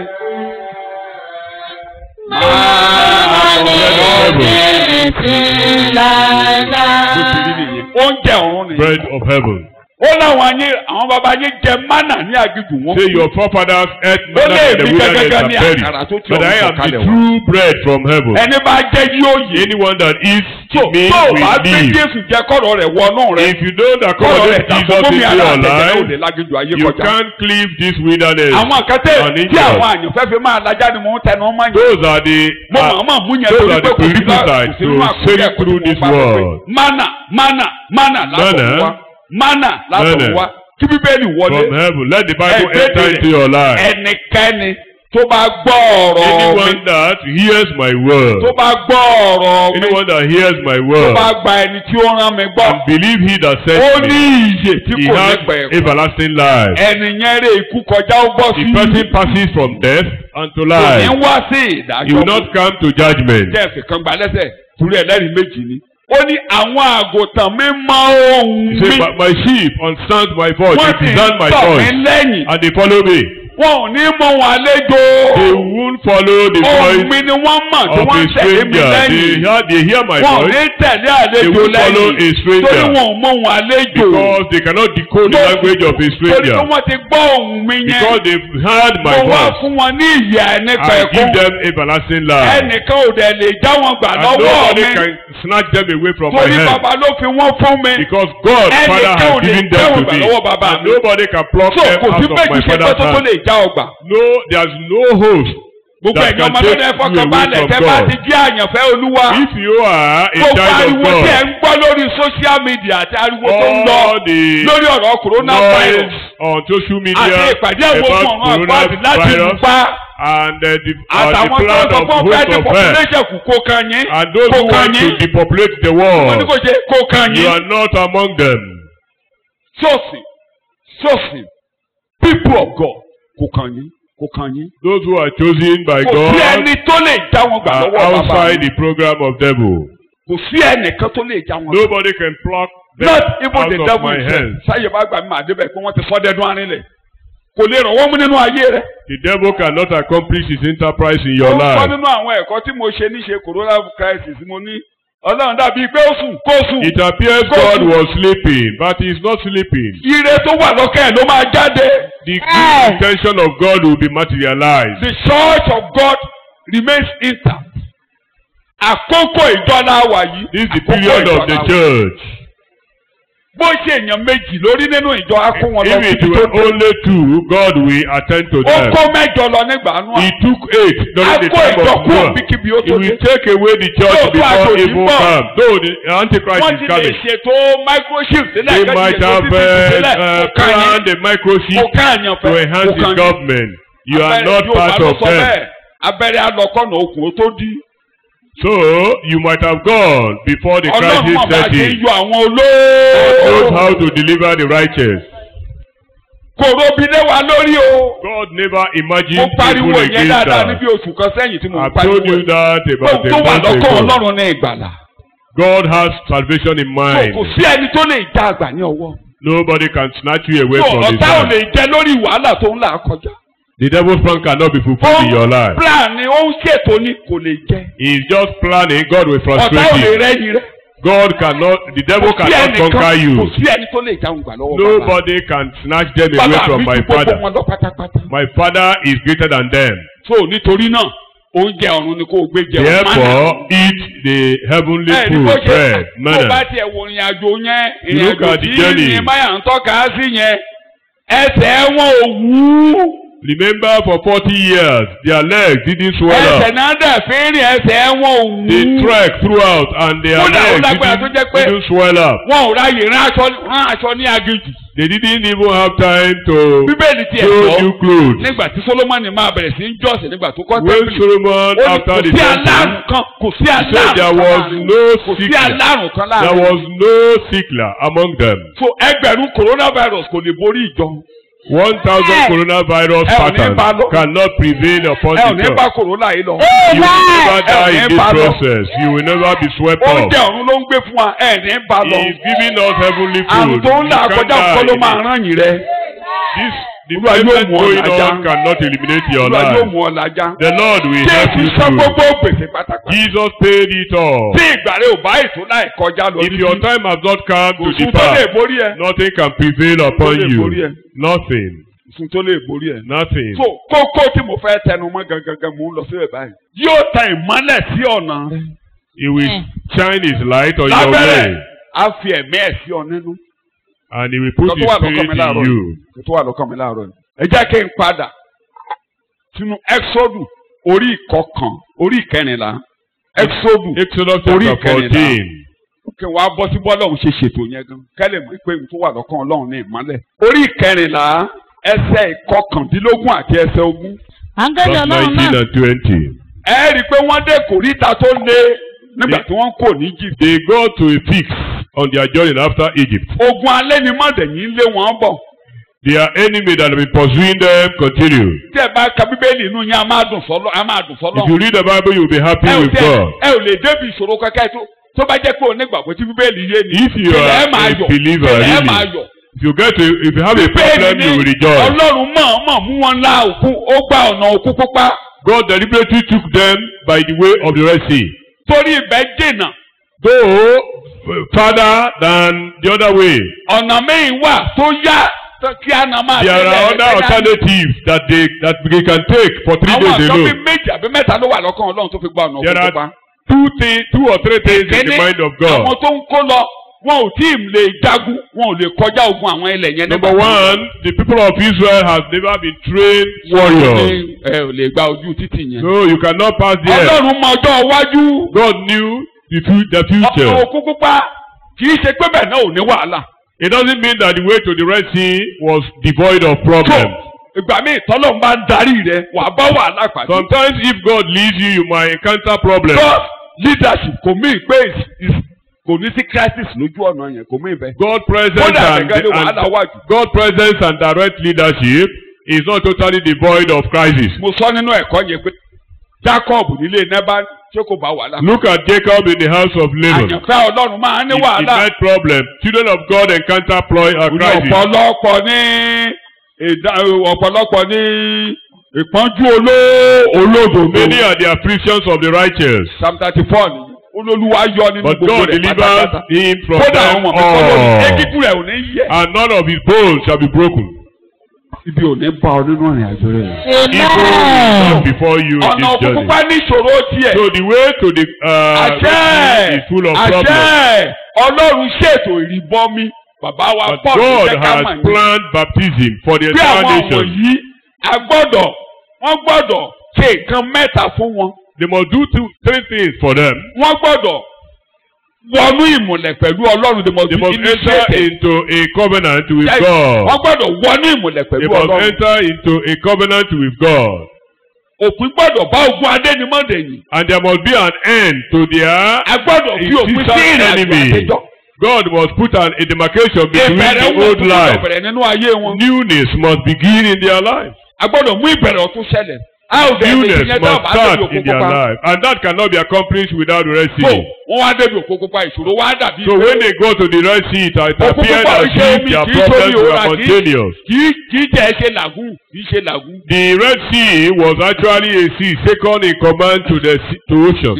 máa bọ́ mi títí láéláé. bó ti rí nìyẹn. oúnjẹ ọ̀run nìyẹn. Bread of heaven. ó láwọn ayé àwọn baba ayé jẹ mánà ní aginjù wọn. Say your forefathers ate Ó manna lè in the rí wilderness gẹ́gẹ́ and ní buried. àkàrà tó ti But I ọ̀run am the sọ̀kalẹ̀ wá. true bread from heaven. ẹni bá jẹ́ yóò yé. Anyone that eats tó me tó o will bá gbé live. Jésù jẹ kọ́rọ̀ rẹ̀ wọnú rẹ̀. If you don't kọ́rọ̀ accommodate rẹ̀ Jesus dàpọ̀ into mi ara your àtẹ̀jẹ̀ ò life, lè láginjù ayé you kọjá. can't cleave this wilderness. àwọn àkàtẹ́ on tí injured. àwọn àyànfẹ́ fi máa lajá ni mò ń tẹnu ọmọ yẹn. Those are the mo uh, mọ̀ mọ̀ mú yẹn those torí are pé the kò sí lá- prerequisites kò sí nínú to àkọsílẹ̀ sail kò through sí this mo bá lọ pé world. Mánà mánà mánà látọ̀ Manna. wá mánà látọ̀ Manna. wá kí bíbélì wọlé from heaven. Let the Bible Ẹ enter kéde into your life. ẹnikẹ́ni tó bá gbọ́ ọ̀rọ̀ mi Anyone that hears my word, tó bá gbọ́ ọ̀rọ̀ mi anyone that hears my tó word, bá gba ẹni tí ó rán mi gbọ́ and believe he that ó sent ní me, ìyè tí he kò has ní pẹ̀kun everlasting life. ẹni yẹn rè ikú kọjá ó bọ́ sí The person passes from death unto kò ní life. wá sí He ìdájọ́ will not come to judgment. jẹ́ ẹ̀fẹ̀ kan gba lẹ́sẹ̀ torí ẹlẹ́rìí méjì ni. ó ní àwọn àgùntàn mi mọ ohùn He mi said, "But my sheep understand my voice, wọ́n they sì discern my ń tọ̀ mí voice, lẹ́yìn and they follow me. wọn ò ní mọ wọn àlejò They won't follow the ohùn mi voice ni wọ́n mọ̀ tí of wọ́n a ń tẹ̀lé mi stranger. They lẹ́yìn hear, they hear my wọn ò voice ní tẹ̀lé They àlejò won't follow lẹ́yìn a stranger. torí wọn ò mọ wọn àlejò because they cannot decode the Mo- language of a torí stranger. pé wọ́n ti gbọ́ ohùn mi yẹn Because they've heard my mo wá voice. fún wọn ní ìyè nípa I ẹ̀kọ́ give them everlasting life. ẹnìkan ò dẹ̀ lè já wọn gbà And lọ́wọ́ nobody mi can snatch them away from my torí hand. bàbá ló fi wọ́n fún mi. Because God, Ẹnìkan Father, ò has lè given já them wọn to gbà me. lọ́wọ́ bàbá And mi. nobody can pluck so them kò sí out of méjì my ṣe pé father's tó tó hand. lè já ọgbà. No, there's no host gbogbo that ẹ̀yin can ọmọ take lọ́dọ̀ ẹ̀fọ́ you kan away balẹ̀ from tẹ́ bá God. ti jẹ́ àyànfẹ́ olúwa. If you are a gbogbo child of ariwo tí ẹ̀ God, ń gbọ́ lórí social media àti ariwo tó ń lọ all the lórí ọ̀rọ̀ coronavirus noise on social àti media ìpàdé àwọn about ogun ọ̀run àgbàdì láti lù coronavirus pa and uh, the, uh, the àtàwọn tó ń plan sọ of fún ọgbẹ́ host ní of hell population kù kó kan yín and those kó who kan want to yín depopulate the wọ́n ní kò world, ṣe kó kan you yín. are not among them. sọ́ọ̀sì sọ́ọ̀sì people of God kó kan yín kó kan yín. Those who are chosen by kò sí God ẹni tó lè já wọn gbà are lọ́wọ́ bàbá outside mi. the program of devil. kò sí ẹnìkan tó lè já wọn gbà. Nobody can pluck them not even out the of devil my himself hands. sáyé bá gbà mí màá débẹ̀ pé wọ́n ti sọ́ dẹ́dún arinlẹ̀ kò lè ràn wọ́n mú nínú ayé rẹ̀. The devil cannot accomplish his enterprise in your ó sọ life. nínú àwọn ẹ̀kọ́ tí mo ṣe níṣe corona crisis mo ní ọlọ́run dàbí pé ó sùn kó sùn. It appears Go God to- was sleeping, but he is not sleeping. ire tó wà lọ́kàn ẹ̀ ló máa jáde. The Yes. good intention of God will be materialized. the church of God remains intact. àkókò ìjọba wà yìí. This is the àkókò period of the ìjọba wà. church. bó ṣe èèyàn méjì lórí nínú ìjọ á kó wọn lọ If it síbi tó were dé. only two, God will attend to ó them. kó mẹ́jọ lọ nígbà nù. He took eight during the Akó time ìjọ of kúrò Noah. bíkíbi ó He tó will dé. take away the church Yóò tó before àjòjì evil bọ̀. comes. Though the Antichrist wọ́n is ti lè coming. ṣètò microchip sílẹ̀ They kẹ́kẹ́ might tó have ti ti sílẹ̀ uh, uh, kò kàn yín. planned a microchip kò kàn yín to fẹ́ enhance kò his kàn yín. government. You are Abẹ́rẹ́ not Yorùbá part ló of sọ them. bẹ́ẹ̀. abẹ́rẹ́ alọ́kọ̀nà okùn ó tó dí. So you might have gone before the ọlọ́run crisis mọ̀ bá a set ṣe ń in. yọ àwọn God knows olóòó. how to deliver the righteous. kò robi lé wa lórí o. God never mo imagined pariwo evil yẹn against dáadáa us. níbi oṣù kan sẹ́yìn tí mo ń I've pariwo told you yẹn. that about ohun a tó wà month lọ́kọ̀ ago. ọlọ́run ní ìgbàlà. God has salvation in So, mind. kò sí ẹni tó lè já àgbà ní ọwọ́. Nobody can snatch you away So, from his ọ̀tá ò hand. lè jẹ lórí wàhálà tó ń là kọjá. The devil's plan cannot be ó fulfilled in your life. plan ni ó ń ṣètò ni kò lè jẹ. He is just planning. God will ọ̀tá ò frustrate lè you. rẹ́yìn rẹ̀. God cannot. The devil Kò sí cannot ẹnìkan- conquer kò you. sí ẹni tó lè jáwé gbà lọ́wọ́ bàbá. Nobody can snatch them away bàbá from mi my ju gbogbo father. wọn lọ pátápátá. My father is greater than them. so nítorí náà oúnjẹ ọ̀run ni kò gbé jẹun. Therefore, eat the heavenly ẹ ní bó food, ṣe bread, tó bá manna. tiẹ̀ wo ìrìn àjò yẹn You ìrìn look àjò at the tí journey. ní báyà ń tọ́ka sí yẹn ẹsẹ̀ wọn ò wú. Remember, for forty years, their legs didn't swell ẹsẹ̀ up. náà dẹ̀ fi ń rìn ẹsẹ̀ wọn ò wú. They trek throughout, and their Kódà ó legs lágbára tó didn't, jẹ́ pé- didn't swell up. wọn ò ráyè rán aṣọ rán aṣọ ní aginjù. They didn't even have time to bíbélì tiẹ̀ sew sọ new clothes. nígbà tí solomoni máa bẹ̀rẹ̀ sí í jọ́sìn nígbà tó kọ́ When tẹ́ḿpìlì. Solomon, ó ní after kò the sí aláàrùn temple, kan kò sí said aláàrùn there kan was láàrin no kò sí sickness. aláàrùn kan there láàrin. was no sickler among them. so ẹgbẹ̀rún coronavirus kò lè borí ìjọ. One thousand Yes. coronavirus Ẹ ò ní patterns bá lọ. cannot prevail upon ẹ ò the ní bá church. corona yìí lọ. You will never Ẹ ò die ní in this bá lọ. process. You will never be swept up. oúnjẹ ọ̀run ló ń gbé fún wa ẹ ní bá He lọ. is giving us heavenly àrùn food. tó ń là You kọjá can't nǹkan ló die máa in it. rán yìí rẹ. This the Olúwa yóò present mú ọ going lájà. on cannot eliminate your olúwa yóò life. mú ọ lájà. The Lord will help jésù you san through. gbogbo gbèsè pátápátá. Jesus paid it all. tí ìgbà rẹ ò bá ètò láì kọjá lọ If your time has not come kò to sùn tó lè depart, borí ẹ. nothing can prevail upon lè borí ẹ. you. Nothing. sùn tó lè borí ẹ. Nothing. so kókó tí mo fẹ́ tẹnu mọ́ gangan mò ń lọ síbẹ̀ báyìí. yóò tan ìmọ́lẹ̀ sí ọ̀nà rẹ. He will Mm. shine his light on your lábẹ́rẹ̀ way. á fi ẹ̀mí ẹ̀ sí ọ nínú. And he will put Nǹkan his tó wà lọ́kàn spirit mi láàárọ̀ in yìí. you. Nǹkan tó wà lọ́kàn mi láàárọ̀ yìí. ẹ jẹ́ kí n padà sínú exodus orí ìkọkàn orí ìkẹrìnlá exodus Exodus Orí chapter ìkẹrìnlá. fourteen. kí wọ́n á bọ́ sí bọ́lọ́hún ṣe ṣètò yẹn gan kẹ́lẹ̀ mọ̀ pé n tó wà lọ́kàn ọlọ́run ní ìmọ́lẹ̀. orí ìkẹrìnlá ẹsẹ̀ ìkọkàndínlógún àti ẹsẹ̀ ogún. áńgẹ́lì Verse ọlọ́run nineteen náà and twenty. ẹ rí i pé wọ́n dé kòríta tó lé nígbà tí wọ́n kò ní Egypt. They go to a fix on their journey after Egypt. ogun alẹ́ ni mọ̀dẹ̀yìn lé wọn bọ̀. Their enemy that have been pursuing them continue. tí ẹ bá ka bíbélì inú yín a máa dùn sọ́lọ́ a máa dùn sọ́lọ́. If you read the Bible, you will be happy ẹ ò with tẹ God. ẹ ò lè débi ìṣòro kankan tó tó bá jẹ́ pé onígbàgbọ́ tí bíbélì yé ni. If you tẹ́lẹ̀ are ẹ máa a yọ̀ believer, tẹ́lẹ̀ ẹ máa really, yọ̀. if you get to, if you have a bíbélì problem, you will ni rejoice. ọlọ́run mọ̀ọ́mọ̀ mú wọn lá òkú ó gba ọ̀nà òkú pupa God deliberately took them by the way of the Red Sea. torí ibẹ̀ dènà Though farther than the other way, ọ̀nà mẹ́rin wà tó yá tó- kí a nà máa there tẹ̀lé are ẹ̀ other kẹ́yà. alternatives that they that they can take for three àwọn days àgbọn bíi alone. méjì àbí mẹ́ta ló wà lọ́kàn ọlọ́run tó fi gba ọ̀nà There òkú are pupa. two things, two or three things in the Kéde, mind of àwọn God. tó ń kó lọ wọn ò tí ì lè jagun wọn ò lè kọjá ogun àwọn ilẹ̀ yẹn. Number nígbà tí- one, the people of Israel have never been trained warriors. Ní, ẹ ò lè gba ojú títì yẹn. So you cannot pass there. ọlọ́run mọ ọjọ́ iwájú. God knew the, fu- the ọ̀nà future. òkú pupa kì í ṣe pé bẹ́ẹ̀ náà ò ní wàhálà. It doesn't mean that the way to the Red Sea was devoid of so problems. ìgbà míì tọ́lọ́run bá ń darí rẹ wàá bá wàhálà pàdé. Sometimes if God leads you, you might encounter problems. God leadership kò mí pé is- is- kò ní sí crisis lójú ọ̀nà yẹn kò mí bẹ́ẹ̀. God presence kódà and, gẹ́gẹ́ ní wàhálà and wà jù. God presence and direct leadership is not totally devoid of crisis. mo sọ nínú ẹ̀kọ́ yẹn pé Jacob nílé nẹ́bà ṣé kò bá wàhálà. Look at Jacob in the house of Laban. àyànfẹ́ ọlọ́run máa ń ní He, he wàhálà. met problem. Children of God encounter ploy or Ní crisis. ọ̀pọ̀lọpọ̀ ní ìdá ọ̀pọ̀lọpọ̀ ní ìpọ́njú oló- olódodo. Many are the afflictions of the righteous, Psalm thirty four ni olólùwà yọ nínú but gbogbo God rẹ̀ delivers pátápátá. him from kódà them àwọn ọmọ mi kọ́ lórí all, ekíkú rẹ̀ ò ní yẹ. and none of his bones shall be broken. ibi ò ní bá ọ nínú ìrìn àjò rẹ̀. Evil is not before you in ọ̀nà this òkùnkùn journey. pa ní ìṣòro tiẹ̀. So the way to the uh, àṣẹ is full of problems. àṣẹ ọlọ́run ṣètò ìrìbọmi bàbá wa But Paul God jẹ́ ká has mọ̀ ní. planned baptism for the bí entire àwọn ọmọ nation. yìí a gbọ́dọ̀ wọ́n gbọ́dọ̀ ṣe nǹkan mẹ́ta fún wọn. They must do two, three things for them. wọ́n gbọ́dọ̀ wọnú ìmùlẹ̀ pẹ̀lú ọlọ́run they must They be must enter initiated. into a covenant with Yes, God. wọ́n gbọ́dọ̀ wọnú ìmùlẹ̀ They pẹ̀lú must ọlọ́run. enter into a covenant with God. òpin gbọ́dọ̀ bá ogun adénimọ̀dẹ̀yìn. And there must be an end to their a gbọ́dọ̀ fi òpin sí existent ìrìn àjò enemy. àtijọ́. God must put an, a demarcation between ìbẹ̀rẹ̀ the wọn old gbọ́dọ̀ life. bẹ̀rẹ̀ nínú ayé wọn. Newness must begin in their life. a gbọ́dọ̀ mú ìbẹ̀rẹ̀ ọ̀tún ṣẹlẹ̀. a ò bẹ̀rẹ̀ Newness ìyẹn must dábàá start débi in òkú their pupa. life. And that cannot be accomplished without the Red so Sea. wọ́n wá débi òkú pupa ìṣòro wá dàbí. So when they go to the Red Sea, it, it Òkú appeared pupa as iṣẹ́ if omi their kì í problems sórí were òrà kì í- spontaneous. kì í kì í jẹ́ ṣe làgùn kì í ṣe làgùn. The Red Sea was actually a sea second in command to the sea, to ocean.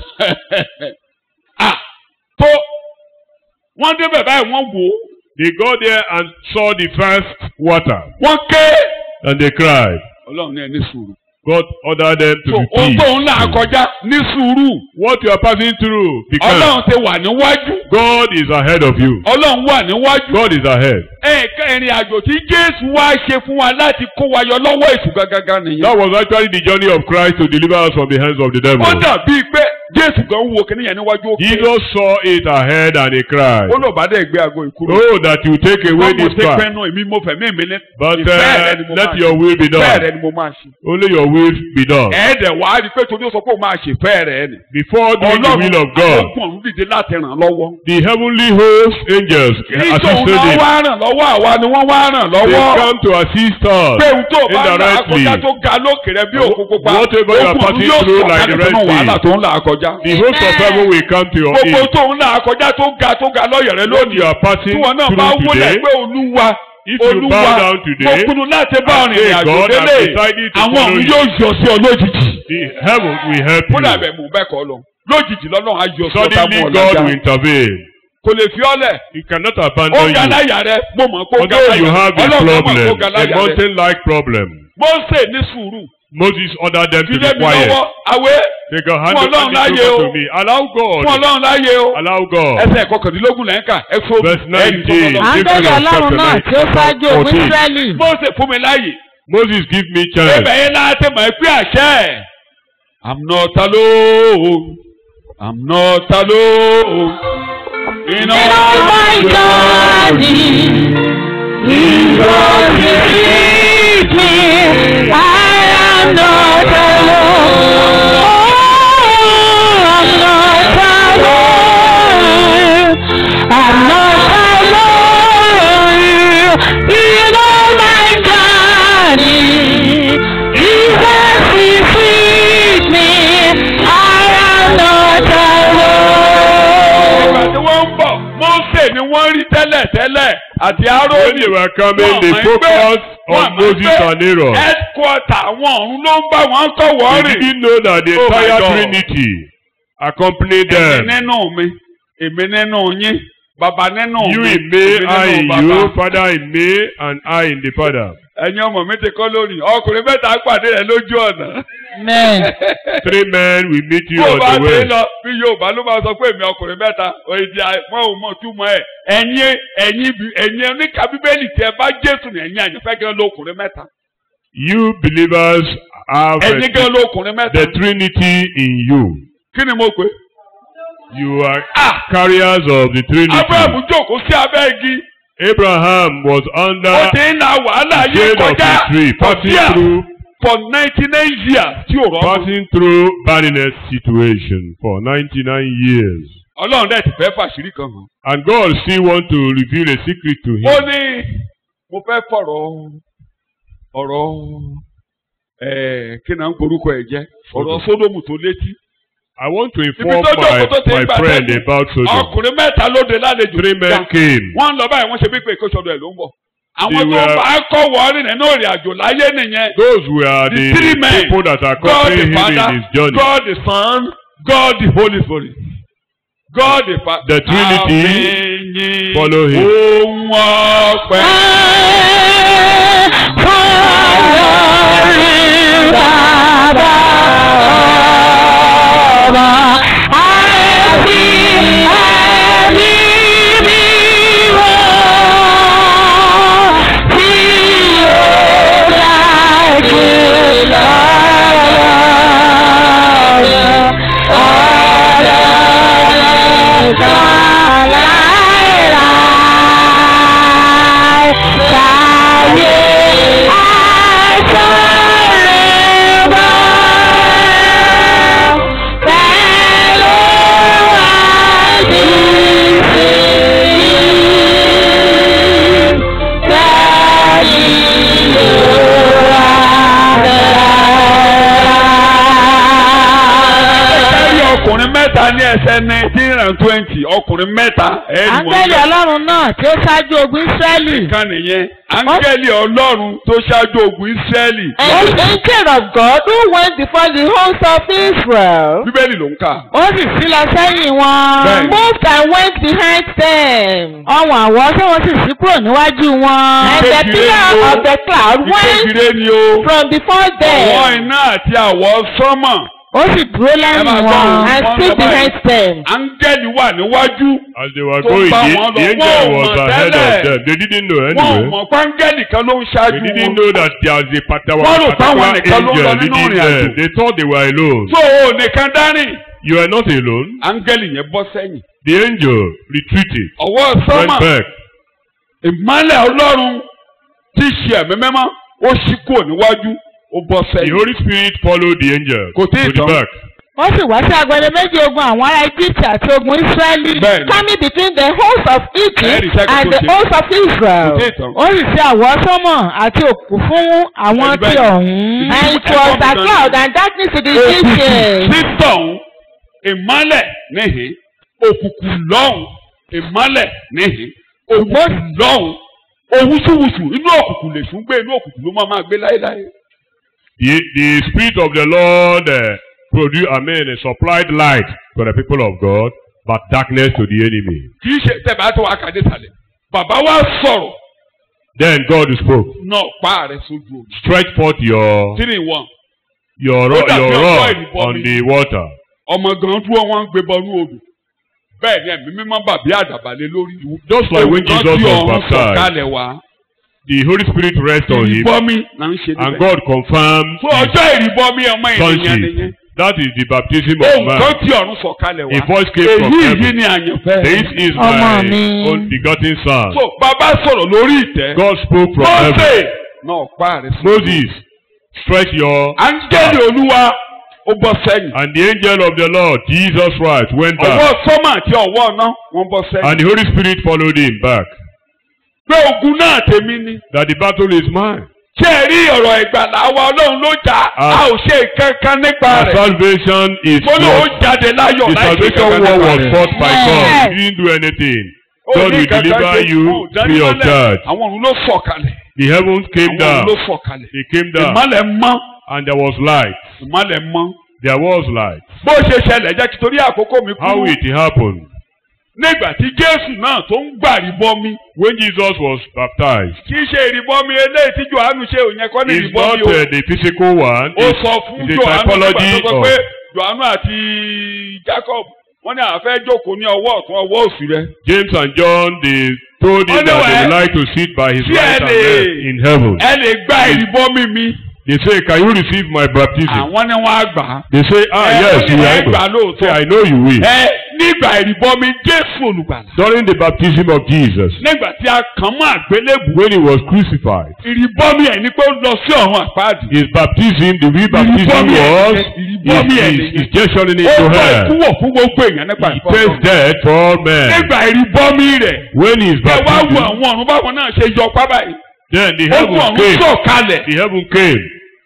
ah tó wọ́n débẹ̀ báyìí wọ́n wò ó They got there and saw the first water, wọ́n ké. and they cried. ọlọ́run ní ẹ ní sùúrù. God ordered them to so be ohun tó ń là peace. kọjá ní sùúrù. What you are passing through, because ọlọ́run ti wà níwájú. God is ahead of you. ọlọ́run wà níwájú. God is ahead. ẹ̀ẹ̀kan ìrìn àjò tí jésù wá ṣe fún wa láti kó wa yọ lọ́wọ́ èṣù gangan nìyẹn. That was actually the journey of Christ to deliver us from the hands of the devil. ó dàbí pé jésù gan wo kìnìyàn níwájú òkè. Jesus saw it ahead and he cried, ó lọ bá dẹ̀ gbé aago ìkúrò. Oh, that you take away wọ́n mo this ṣe part. pẹ́nu èmi mo fẹ̀mí mi ní. But ìfẹ́ rẹ uh, ni mo let máa your ṣe. will be ìfẹ́ rẹ done. ni mo máa ṣe. Only your will be done. ẹ̀ẹ́dẹ̀ wàá rí i pé torí ó sọ pé ó máa ṣe ìfẹ́ rẹ ni. Before doing the will of God, àwọn ọ̀run dìde láti ràn lọ́wọ́. the heavenly host angels kì í tóun assisted náà him. wá ràn lọ́wọ́ àwa ni wọ́n wá ràn They lọ́wọ́. come to assist us pé ohun tó o bá ń là á indirectly. kọjá tó ga lókè rẹ bí òkú pupa Whatever you are ogun ọ̀run passing yóò through sọ̀ like the kalẹ̀ Red sínú Sea. wàhálà tó ń là á kọjá. The host of heaven will come to your gbogbo aid. tó ń là á kọjá tó ga tó ga lọ́yẹ̀ rẹ What lónìí you are passing tí wọn náà bá through wọlé today, pé olúwa if you olúwa bow down mo today, pinnu láti bá and ọ̀rìn ìrìn say, àjò God has délé decided to àwọn follow ọ̀run you. yóò yọ sí ọ lójijì the heaven will help kódà you. bẹ́ẹ̀ mú bẹ́ẹ̀ kọ́ lọ lójijì lọ́nà á yọ sí ọ̀tá Suddenly mú ọ God lájà will intervene. kò lè fi ọ́ lẹ̀ He cannot ó abandon ga you. láyà rẹ mo mọ̀ pé ó ga Although láyà you rẹ have a ọlọ́run mọ̀ pé ó problem, ga a láyà rẹ mountain-like problem, Mósè ní sùúrù Moses ordered them to fi lé be mi quiet. lọ́wọ́ àwẹ̀ They can hand Fún it Ọlọ́run hand it láyé over o. to me. Allow fún God. ọlọ́run láyé o. Allow God. ẹsẹ̀ kọkàndínlógún lẹ́yìn ká ẹ fún Verse ẹ̀yìn tó 19. lọ́lọ́. áńgẹ́lì ọlọ́run náà tí ó ṣáájú òun Fourteen. ísírẹ́lì Mósè fún mi láàyè. Moses give me chance. Ibẹ̀ yẹn láti mọ̀ pé àṣẹ. I'm not alone. I'm not alone. In nínú ọmọ ìjọ ni ìjọ ti rí mi I am not alone. I'm not alone. I'm not alone. In all my journey, Jesus is with me. I am not alone. Ìgbà tí wọ́n ń bọ̀, Mósè ni wọ́n rí tẹ́lẹ̀ tẹ́lẹ̀ àti When Árónì. they were coming, Wọ́n they mọ̀ pé- focused wọ́n on mọ̀ Moses pé and Aaron. Headquarter àwọn ọ̀run ló ń bá wọn kọ̀ They wọ́ọ̀rì. didn't know that the Oh my entire God. Trinity accompanied Èmi them. nínú mi, èmi nínú yín, bàbá nínú You mi, in me, èmi I nínú in bàbá. you, Father in me, and I in the Father. ẹ̀yin ọmọ mi ti kọ́ lórí ọkùnrin mẹ́ta pàdé rẹ̀ lójú ọ̀nà. Amen. Three men will meet you bó o on bá the ti way. lọ bí Yorùbá ló máa sọ pé èmi ọkùnrin mẹ́ta òyìnbí wọn ò mọ̀ túmọ̀ ẹ̀ ẹ̀yin ẹ̀yin bí- ẹ̀yin oníkà bíbélì tí ẹ bá Jésù ní ẹ̀yin àyànfẹ́ gan lókùnrin mẹ́ta You believers have ẹ̀yin uh, gan lókùnrin mẹ́ta the Trinity in you. kí ni mo pè. You are carriers of the Trinity. Abraham jókòó sí abẹ́ igi Abraham was under ó ti ń la wàhálà the yìí shade of kọjá the tree, for passing years through for ninety nine years tí ò rọ́ọ̀mù. passing through barrenness situation for 99 years. Ọlọ́run dẹ̀ ti fẹ́ fàṣírí kan hàn. And God still want to reveal a secret to him. ó ní mo fẹ́ fọ̀rọ̀ ọ̀rọ̀ ẹ̀ẹ́ kí náà ń porúkọ ẹ̀ jẹ́ ọ̀rọ̀ sódòmù tó létí I want to ibi inform tó my, jókòó tó ti my ń gbà friend tẹ́lẹ̀ about Sodom. ọkùnrin mẹ́ta lóde lálejò Three men came. wọ́n ń lọ báyìí wọ́n ṣe bí pé ìkóṣọdọ̀ ẹ̀ ló ń bọ̀ àwọn They tó were- bá kọ́ wọ́ọ́rì nínú ìrìn àjò láyé nìyẹn Those were The the, three men. people that are God the accompanying him Father in his journey. God the Son God the Holy Spirit God the Father The Trinity Àmín. follow him. ohun ọpẹ́. ẹ̀rí ọkùnrin mẹ́ta ní ẹsẹ̀ nineteen and twenty ọkùnrin mẹ́ta ẹ̀rí wọn áńgẹ́lì ọlọ́run náà tí ó ṣáájú ogun ísírẹ́lì kan nìyẹn áńgẹ́lì ọlọ́run tó ṣáájú ogun ìsírẹ́lì And the angel of God who went before the host of Israel bíbélì ló ń kà. ó sì sí lọ sẹ́yìn wọn. Bẹ́ẹ̀ni. moved and went behind them. ọ̀wọ̀n àwọ̀ tí wọ́n sì sí kúrò níwájú wọn. And the Ìkejì pillar rẹ̀ ni o. of the cloud went ìkejìlé ni o from before àwọn them iná àti àwọ̀ sánmọ̀ ó sì dúró Ẹ lẹ́yìn máa gbọ́ wọn. o. and Wọ́n stood lọ báyìí. behind them. áńgẹ́lì wà níwájú As they were Tó going, bá the, wọn the lọ, angel wọ́n ò was mọ̀ ahead tẹ́lẹ̀. of them. They didn't know wọn ò anyway. mọ̀ pé áńgẹ́lì kan ló ń They ṣáájú didn't wọn know that there was a particular, Wọ́n rò táwọn particular nìkan ló ń lọ angel nínú leading ìrìn àjò. them. They thought they were alone. tó o nìkan dárìn You are not alone. áńgẹ́lì yẹn bọ́ sẹ́yìn The angel retreated, ọwọ́ went sánmọ̀ back. ìmọ́lẹ̀ ọlọ́run tí í ṣe ẹ̀mí mẹ́mọ́ ó ṣí kúrò níwájú ó bọ́ The sẹ́yìn Holy Spirit followed the angel Kò tí ì to the tán. back. ó sì wá sí agbede méjì ogun àwọn ará egypt àti ogun ísírẹ́lì. bẹ́ẹ̀ni Coming between the host of Ẹ̀rí Egypt sẹ́kù and tó the ṣe. host of kò Israel. tí ì tán. ó sì sí àwọ̀ sánmọ̀ àti òkú fún àwọn Ẹ̀rí tí bẹ́ẹ̀. ọ̀hún. And it was a cloud and darkness to the Egyptians. títọ̀hún ìmọ́lẹ̀ níhìn òkùnkùn lọ́hùn ìmọ́lẹ̀ níhìn òkùnkùn lọ́hùn òwúsùwùsù inú òkùnkùn lè sùn gbé inú òkùnkùn ló máa máa gbé láéláé. The, the Spirit of the Lord uh, produced, I mean, uh, supplied light to the people of God, but darkness to the enemy. kì í ṣe tẹ̀bá tó wà kàdé sàlẹ̀ bàbá wa sọ̀rọ̀ Then God spoke. náà pa rẹ̀ sójú omi Stretch forth your three in one your, Ó ro- dàbí your ọjọ́ rod ìrìbọmi. on the water. ọmọ gan dúró wọn ń gbé bọnú odò bẹ́ẹ̀ ni ẹ̀mí mímọ́ bàbí àdàbálẹ̀ lórí Just like when Òun Jesus kan tí was ọ̀run baptized, sọ̀kalẹ̀ wá the Holy Spirit rest on him, ìrìbọmi là ń ṣe and níbẹ̀. God confirmed fún ọjọ́ ìrìbọmi ọmọ ènìyàn sonship. nìyẹn That is the baptism of ohun kan man. tí ọ̀run sọ̀kalẹ̀ wá A voice came from èyí heaven. yìí ni àyànfẹ́ This is Ọmọ my mi. own begotten son. so bàbá sọ̀rọ̀ lórí ìtẹ́ God spoke from Mósè heaven. náà pa rẹ̀ sí. Moses, stretch your áńgẹ́lì olúwa ó bọ́ sẹ́yìn and the angel of the Lord, Jesus Christ, went ọwọ́ back, sọ́mà àti ọwọ́ ọ̀nà wọ́n bọ́ sẹ́yìn. and the Holy Spirit followed him back. pé ogun náà tèmi ni That the battle is mine. ṣé ẹ rí ọ̀rọ̀ ìgbàlà wa ọlọ́run ló jà Ah. a ò ṣe kankan nípa Our rẹ̀ salvation is mo ní ó fought. jáde láyọ̀ The láì ṣe salvation kankan war nípa was rẹ̀. fought by Yes. God. He didn't do anything. Ó God ní will kankan deliver ṣe you kú, dání free of mọ́lẹ̀. charge. àwọn ọ̀run ló sọ̀kalẹ̀ The heavens came àwọn ọ̀run down. ló sọ̀kalẹ̀ They came down, ìmọ̀lẹ̀ mọ́ and there was light. ìmọ̀lẹ̀ mọ́ There was light. bó ṣe ṣẹlẹ̀ jẹ́ kí torí àkókò mi How kú it happened? nígbà tí Jésù náà tó ń gbà ìrìbọmi When Jesus was baptized, kì í ṣe ìrìbọmi eléyìí tí Jòhánù ṣe òyìn ẹ̀kọ́ ní it's not ìrìbọmi o uh, the physical one. ó It's, sọ fún it's a Jòhánù nígbà typology tó sọ of pé Jòhánù àti Jacob wọ́n ní àwọn fẹ́ jókòó ní ọwọ́ ọ̀tún ọwọ́ òsì rẹ̀ James and John. They told him Oh, no, that they eh? would like to sit by his Sí, right ẹ hand lè- left in heaven. ẹ lè gba ìrìbọmi mi They say, "Can you receive my baptism?" àwọn ni wọ́n á gbà á They say, "Ah, Ẹ, yes, ó ní you ẹ are gbà able." lóòótọ́. Say, "I know you will." ẹ nígbà ìrìbọmi Jésù olùgbàlà During the baptism of Jesus, nígbà tí a kàn mọ́ àgbélébù when he was crucified, ìrìbọmi ẹ̀ ní pé ó lọ sí ọ̀run àpáàdì his baptism, the real baptism Ìrìbọmi ẹ̀ was, nìyẹn, ìrìbọmi ẹ̀ is, is, nìyẹn. is gesturing ó into bá hell. ìkúwọ̀ fún gbogbo èèyàn nípa He ìfọwọ́ tastes death for all men. nígbà ìrìbọmi rẹ̀ When his ẹ wá wo baptism, àwọn ọ̀run báwọn náà ṣe yọ pábà yìí then the ó heaven kú ọ̀run came. sọ̀kalẹ̀ The heaven came.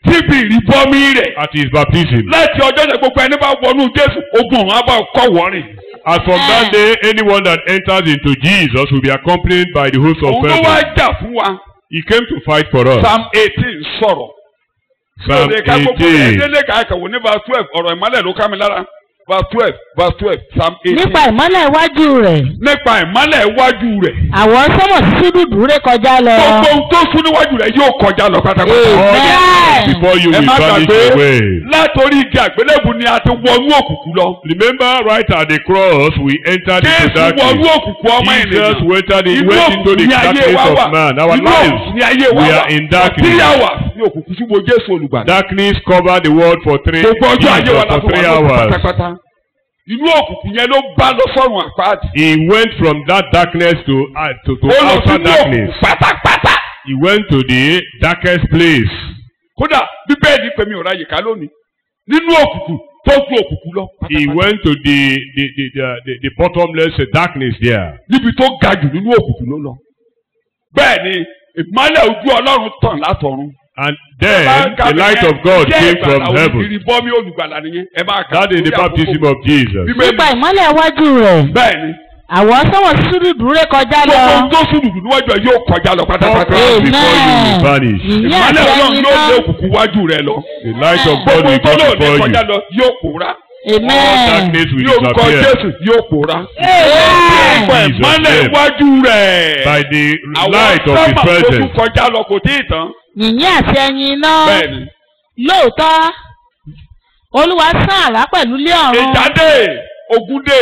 síbi ìrìbọmi rẹ̀ at his baptism. láti ọjọ́ yẹn gbogbo ẹni bá wọnú Jésù ogun ọ̀hún á bá kọ́ wọ́rìn. As from that day, anyone that enters into Jesus will be accompanied by the host of òun ló wá heaven. jà fún wa He came to fight for us. Psalm eighteen sọ̀rọ̀. Psalm Lóde ká gbogbo 18. ẹ̀dẹ́lẹ̀ ká kàwé ní verse twelve ọ̀rọ̀ ìmọ́lẹ̀ ló ká mi lára verse twelve verse twelve Psalm eighteen. nípa ìmọ́lẹ̀ iwájú rẹ̀ nípa ìmọ́lẹ̀ iwájú rẹ̀. àwọn sọ́mọ̀ sí dúdú ré kọjá lọ. gbogbo ohun tó sún níwájú rẹ̀ yóò kọjá lọ pátápátá. Amen. Before you ẹ will má vanish gbàgbé away. látòrí igi àgbélébù ni a ti wọnú òkùnkùn lọ. Remember, right at the cross, we entered into Jésù wọnú darkness. òkùnkùn ọmọ Jesus ènìyàn. entered in, Inú went into òkùnkùn the ni ayé darkness wa wà. of man. Our Inú lives, òkùnkùn ni ayé wa we wà. are in For darkness. three hours ní òkùnkùn ṣùgbọ́n Jésù olùgbàlà. darkness covered the world for three, gbogbo ọjọ́ ayé wa Jesus la for fi wà three lókun hours. pátápátá. inú òkùnkùn yẹn ló bá lọ sọ́run àpáàdì. He went from that darkness to uh, to, to ó lọ outer sínú darkness. òkùnkùn pátápátá. He went to the darkest place. kódà bíbélì pé mi ò ráyè ká lónìí nínú òkùnkùn tó ju òkùnkùn lọ. He pátápátá. went to the the the the, the, the bottomless darkness there. níbi tó ga jù nínú òkùnkùn ló lọ. bẹ́ẹ̀ ni ìmọ́lẹ̀ ojú ọlọ́run tàn látọ̀run. And then the light of God came from heaven. ìrìbọmi olùgbàlà nìyẹn. ẹ máa kà That is the lórí àkókò. baptism of Jesus. Bíbélì nípa ìmọ́lẹ̀ iwájú rẹ̀ bẹ́ẹ̀ ni àwọn sọ́mọ̀ sí dúdú ré kọjá lọ. gbogbo ohun tó sùn dùdù níwájú ẹ yóò kọjá lọ All pátápátá. pass before you will Amen. vanish. ìyẹn ìmọ́lẹ̀ àti ọlọ́run ẹyin yóò lé náà. òkùnkùn wájú rẹ lọ. The light of God gbogbo will tó go lóde before kọjá you. lọ yóò pòórá. All amen. darkness will ní orúkọ disappear Jésù yóò pòórá. amen. Ọ̀pọ̀ Jesus ìmọ́lẹ̀ name. iwájú rẹ̀. by the àwọn light of sọ́mà His tó tún presence. kọjá lọ kò tí ì tán. yìnyín àti ẹyin náà. bẹ́ẹ̀ni. lóòótọ́ olúwa sán àrá pẹ̀lú lé ọ̀run ìjáde ogúndé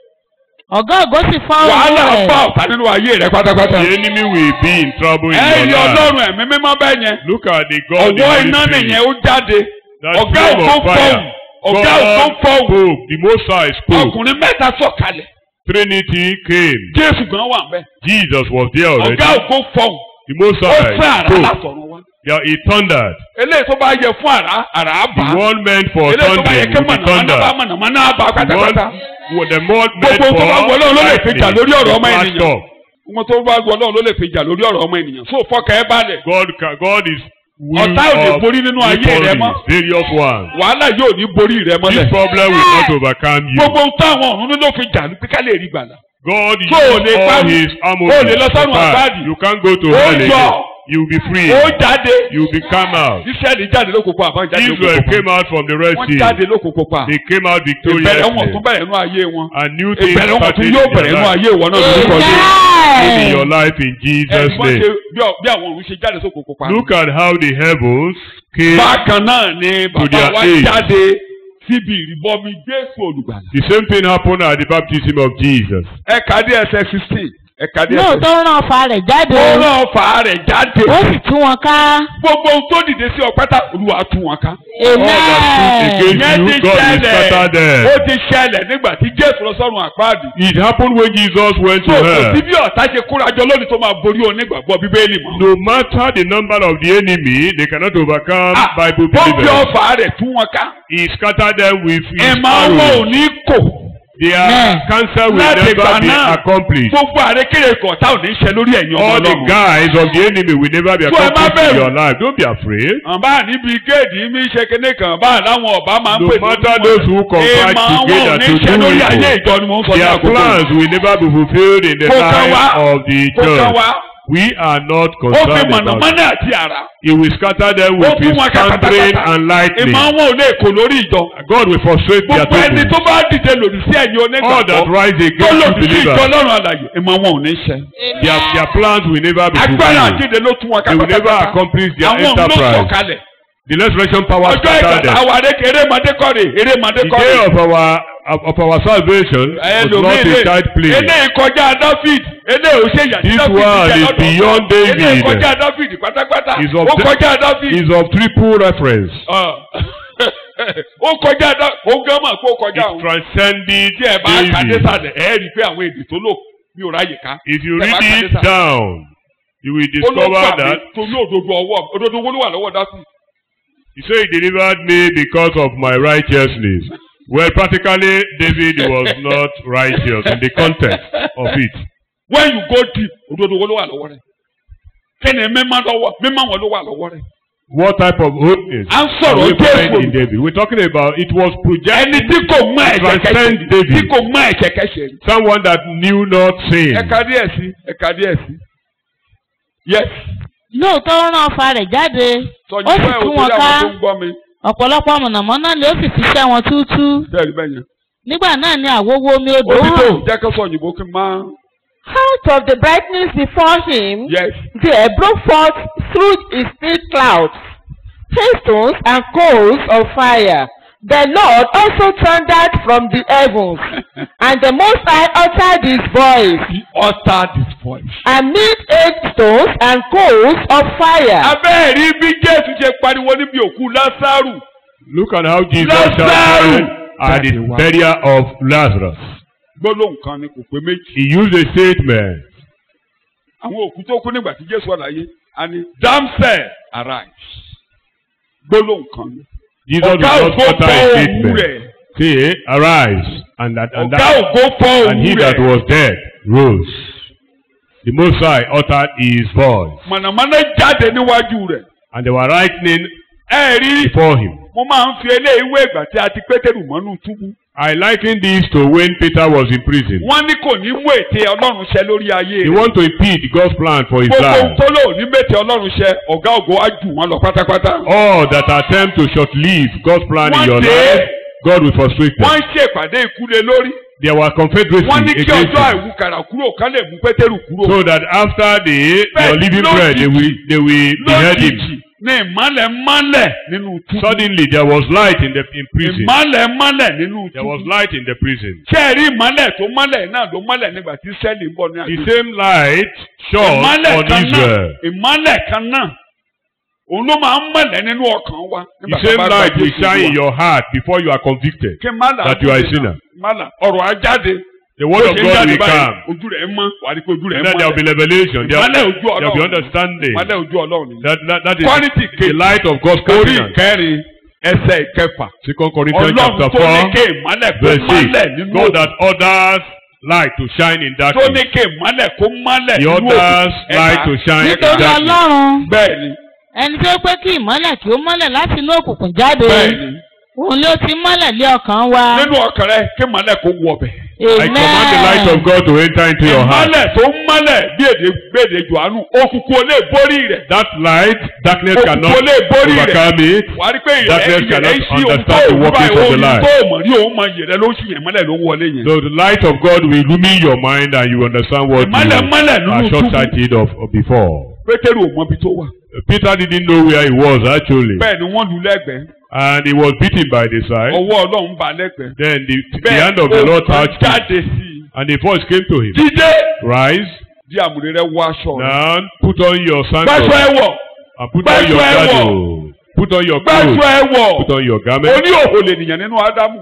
ọ̀gá ògo sì fọ́ ohùn wàhálà rẹ̀. bá ọ̀tá nínú ayé rẹ pátápátá. The enemy will be in trouble in ẹ your yí life. ọlọ́run ẹ̀mí mímọ́ bẹ́ẹ̀ yẹn. Look at the God in ọ̀wọ́ Holy iná Spirit. nìyẹn ó jáde. That ọ̀gá flame ògo of fire. fọ́ọ̀mù. ọ̀gá ògo God fọ́ọ̀mù. spoke. The Most High spoke. ọkùnrin mẹ́ta sọ̀kalẹ̀. Trinity came. jésù gan wà ńbẹ̀. Jesus was there already. ọ̀gá ògo fọ́ọ̀mù. The Most ó High fẹ́ àrá spoke. látọ̀run wá. Yeah, he thundered. eléyìí tó bá yẹ fún àrá àrá bá. The one meant for eléyìí tó bá yẹ thundering kí will be mọ̀nàmọ́ná bá thundered. mọ̀nàmọ́ná bá The pátápátá. one well, the more meant Gbogbo tó bá for wọlé Ọlọ́run lè fi jà lórí ọ̀rọ̀ ọmọ lightning, ènìyàn. flashed off. wọn tó bá gbọ́ náà ló lè fi jà lórí ọ̀rọ̀ ọmọ ènìyàn. so fọkàn ẹ balẹ̀. God, ca- God is will Ọ̀tá ò lè of borí nínú ayé rẹ victories, mọ́. various ones. wàhálà yóò ní borí rẹ This mọ́lẹ̀. problem will not overcome you. gbogbo ohun táwọn ọ̀run ló fi jà ní pé ká lè rí gbàlà. God So, used lè all pa- his o armor. lè lọ sọ́run àpáàdì. You can't go to Ó hell yọ. again. You will be free. ó jáde. You will be come out. Ísírẹ́lì jáde lókòókò àbá jáde Israel lókòókò came pa. out from the Red wọ́n Sea. jáde lókòókò pa. They came out ìbẹ̀rẹ̀ wọn tún victoriously. bẹ̀rẹ̀ nú ayé wọn. A new thing ìbẹ̀rẹ̀ wọn started tún in yóò your bẹ̀rẹ̀ nú life. ayé wọn náà lórúkọ Jésù. In your amen. life in Jesus' ẹ̀gbọ́n ṣe name. bí ọ- bí àwọn òun ṣe jáde sókòókò pa. Look at how the heavens came. bákan náà ni bàbá their wa age. jáde síbi ìrìbọmi Jésù olùgbàlà. The same thing happened at the baptism of Jesus. ẹ kà dé ẹsẹ̀ sixteen ẹ kà dé ẹsẹ̀. lóòótọ́ rán ọfà rẹ̀ jáde ó rán ọfà rẹ̀ jáde. ó sì tú wọn ká. gbogbo ohun tó dìde sí ọpẹ́tà olúwa tú wọn ká. All that stood amen. against you, God will scatter them. ó ti ṣẹlẹ̀ nígbà tí Jésù lọ sọ́run àpáàdì. It happened when Jesus went to tó kò sí hell. bí ọ̀tá ṣe kórajọ lónìí tó máa borí onígbàgbọ́ bíbélì mọ́. No matter the number of the enemy, they cannot overcome Ah, Bible ó fi believers. ọfà rẹ̀ tú wọn ká. He scattered them with his ìmọ̀ wọn ò arrows. ní kò. Their Yeah. cancer will láti never ìgbà be náà accomplished. gbogbo àrékèrè kọ̀ọ̀tá ò ní ṣe lórí ẹ̀yìn ọmọ All the ọlọ́run. guys of the enemy will never be So ẹ má accomplished in bẹ̀rù. your life. Don't be afraid. àbá níbi géèdì mi ṣe kéde kan bá láwọn ọba máa ń No pè ní matter onímọ̀ those who conspire ìmọ̀ wọn ò together ní to ṣe do lórí ayé evil. ìjọ ni mò ń sọ ní Their àkókò plans will never be fulfilled in the Kò kàn life wá. of the kó kàn church. wá We are not ó fi concerned about it. mọ̀nàmọ́ná àti àrá He will scatter them ó with fún his wọn thundering kàkàtàkàtà and lightning. ìmọ̀ wọn ò lè kò lórí ìjọ God will frustrate their gbogbo ẹni tó people. bá dìde lòdì sí ẹ̀yin All that onígbàgbọ́ rise tó against you lòdì sí ìjọ believers, ọlọ́run àlàyé ìmọ̀ wọn ò ní ṣe their, their plans will never be agbára fulfilled. àjíǹde ló tún wọn They will never kàkàtàkàtà accomplish their àwọn òun ló enterprise. sọ̀kalẹ̀ The resurrection power ọjọ́ scattered ìgbàlá them. àwọn àrékè erémadé kọ́rè erémadé The kọ́rè. day of our of, of our salvation was not a child play. eléyìí kọjá David eléyìí ò ṣe ìyá tí This David one jẹ is lọ́dọ̀ beyond ọ̀tọ̀. David. eléyìí kọjá David pátápátá Is of ó the- kọjá David Is of triple reference. Ọ̀. ó kọjá David ó gán mà kó kọjá It òun transcended tí ẹ bá kàdé David. sàlẹ̀ ẹ rí i pé àwọn èdè tó lò mi ò ráyè ká If you Ẹ bá read kàdé it sàlẹ̀. down, you will ó ló discover gbà mí that torí òdodo ọwọ́ òdodo owó ló wà lọ́wọ́ David he said he delivered me because of my righteousness. Well, practically, David was not righteous in the context of it. when you go deep òdodo owó ló wà lọ́wọ́ rẹ̀ kí ni mímọ́ lọ́wọ́ mímọ́ wọn ló wà lọ́wọ́ rẹ̀ What type of ho- is À ń sọ̀rọ̀ represented Jésù. in David. We're talking about it was ẹni projected tí kò mọ ẹ̀ṣẹ̀ Transcend kẹsẹ̀ David. tí kò mọ ẹ̀ṣẹ̀ kẹsẹ̀ rí. someone that knew not sin. ẹ̀ka díẹ̀ sí ẹ̀ka díẹ̀ sí. yes lóòótọ́ ó rán ọfà rẹ̀ jáde sọjú ó sì bẹ́ẹ̀ tú o wọn torí ká àwọn tó ń gbọ́ mi. ọ̀pọ̀lọpọ̀ mọ̀nàmọ́ná ni ó sì fi ṣẹ́ wọn túútú bẹ́ẹ̀ ni bẹ́ẹ̀ yẹn. nígbà náà ni àwòwò omi odò ó ti tó hàn jẹ́ kó sọ òyìnbó kí n máa. Out of the brightness before him, yes there broke forth through his thick clouds hailstones and coals of fire. The Lord also thundered from the heavens, and the Most High uttered his voice, he uttered his voice. amid hailstones and coals of fire. abẹ́ẹ̀rí bí jésù ṣe pariwo níbi òkú lásàrù. Look at how Jesus Lazarus! shouted at the Jáde wá. burial of Lazarus. gbólóhùn kan ni kò pé méjì. He used a statement. àwọn òkú tó kú nígbà tí jésù wà láyé a ní damsel arise. gbólóhùn kan ni. Jesus did ọ̀gá not ògo utter fọ́ a òwú statement. rẹ̀. Say, arise, and that and ọ̀gá that ògo fọ́ and he òwú that rẹ̀. was dead rose. The Most High uttered his voice, mọ̀nàmọ́ná jáde níwájú rẹ̀. and they were lightning ẹ rí before him. mo máa ń fi eléyìí wé ìgbà tí a ti pétérù mọ́nú túbú. I liken this to when Peter was in prison. wọ́n ní kò ní mú ète ọlọ́run ṣẹ lórí ayé They rẹ̀. want to impede God's plan for his gbogbo ohun life. tó lò ní mètè ọlọ́run ṣẹ ọ̀gá ògo á jù wọ́n lọ pátápátá. All that attempt to short-live God's plan in One your day, life, God will frustrate wọ́n them. ń ṣèpàdé ìkúlé lórí. There were confederacy wọ́n ní kí against ọjọ́ him. àìwúkàrà kúrò kán lè mú pétérù kúrò. So that after the Bẹ́ẹ̀ your living lójijì, bread, they will they will behead him. lójijì ní ìmọ́lẹ̀ mọ́lẹ̀ nínú túbú. Suddenly there was light in the in prison. ìmọ́lẹ̀ mọ́lẹ̀ nínú There was túbú. light in the prison. ṣé ẹ rí ìmọ́lẹ̀ tó mọ́lẹ̀ náà ló mọ́lẹ̀ nígbà tí sẹ́ẹ̀lì ń bọ̀ ní The àjò. same light shone ìmọ́lẹ̀ on kan náà Israel. ìmọ́lẹ̀ kan náà òun ló máa ń mọ̀lẹ̀ nínú ọkàn wa. The nígbà tá a same bá gba light will Jésù shine in Olúwa. your heart before you are convicted. kí má là that you are a sinner. má là ọ̀rọ̀ á jáde. The word of Bó ṣe ń God jáde will báyìí, come. ojú rẹ̀ mọ́ wà á rí pé ojú rẹ̀ And then there will be mọ́lẹ̀. revelation. There ìmọ́lẹ̀ will, ojú there will be ọlọ́run understanding. ìmọ́lẹ̀ ojú ọlọ́run ni. That, that, that is Quality the kejì. light of God's orí covenant. ìkẹrin ẹsẹ̀ ìkẹfà. Second Corinthians ọlọ́run chapter tó ní four, ké ìmọ́lẹ̀ kó verse mọ́lẹ̀ six. nínú God that orders light to shine in tó ní darkness. ké ìmọ́lẹ̀ kó mọ́lẹ̀ He nínú orders òkùnkùn. light to shine in nítorí darkness. ọlọ́run bẹ́ẹ̀ ni ẹni tí ó pé kí ìmọ́lẹ̀ kí ó mọ́lẹ̀ láti inú òkùnkùn jáde bẹ́ẹ̀ ni òun ló ti mọ́lẹ̀ lé ọkàn wa nínú ọkàn rẹ ké ìmọ́lẹ̀ kó wọ bẹ̀. I command the light of God to enter into your heart. ìmọ́lẹ̀ tó mọ́lẹ̀ bí èdè gbèdè jòhánù òkùnkùn ò lè borí rẹ̀. That light, darkness Òkùnkùn cannot ò lè borí rẹ̀. overcome it. wà á rí pé Darkness ìrẹ́ cannot ìrẹ́ sí ohun tó understand the òun workings báyìí of the ohun light. tó mọ̀ rí òun mọ̀ yẹ̀rẹ́ ló sì yẹn mọ́lẹ̀ ló wọlé yẹn. So the light of God will illumine your mind and you understand what ìmọ́lẹ̀ you mọ́lẹ̀ are nínú túbú. short-sighted of, of before. pétérù ò mọbi tó wà. Peter didn't know where he was actually. bẹ́ẹ̀ ni wọ́n lu lẹ́gbẹ̀ẹ́ And he was beaten by the side. ọwọ́ ọlọ́run bá lẹ́gbẹ̀ẹ́. Then the, the hand of the Lord kan touched him. jáde sí i. And the voice came to him. dídé Rise, di àmùrè rẹ wọ aṣọ rẹ. now put on your gbẹ́sọ̀ sandals ẹ wọ̀ and put on your Gbẹ́sọ̀ ẹ wọ̀. girdle. Put on your gbẹ́sọ̀ clothes. ẹ wọ̀ Put on your garment. oní òhò lè nìyẹn nínú ádámù.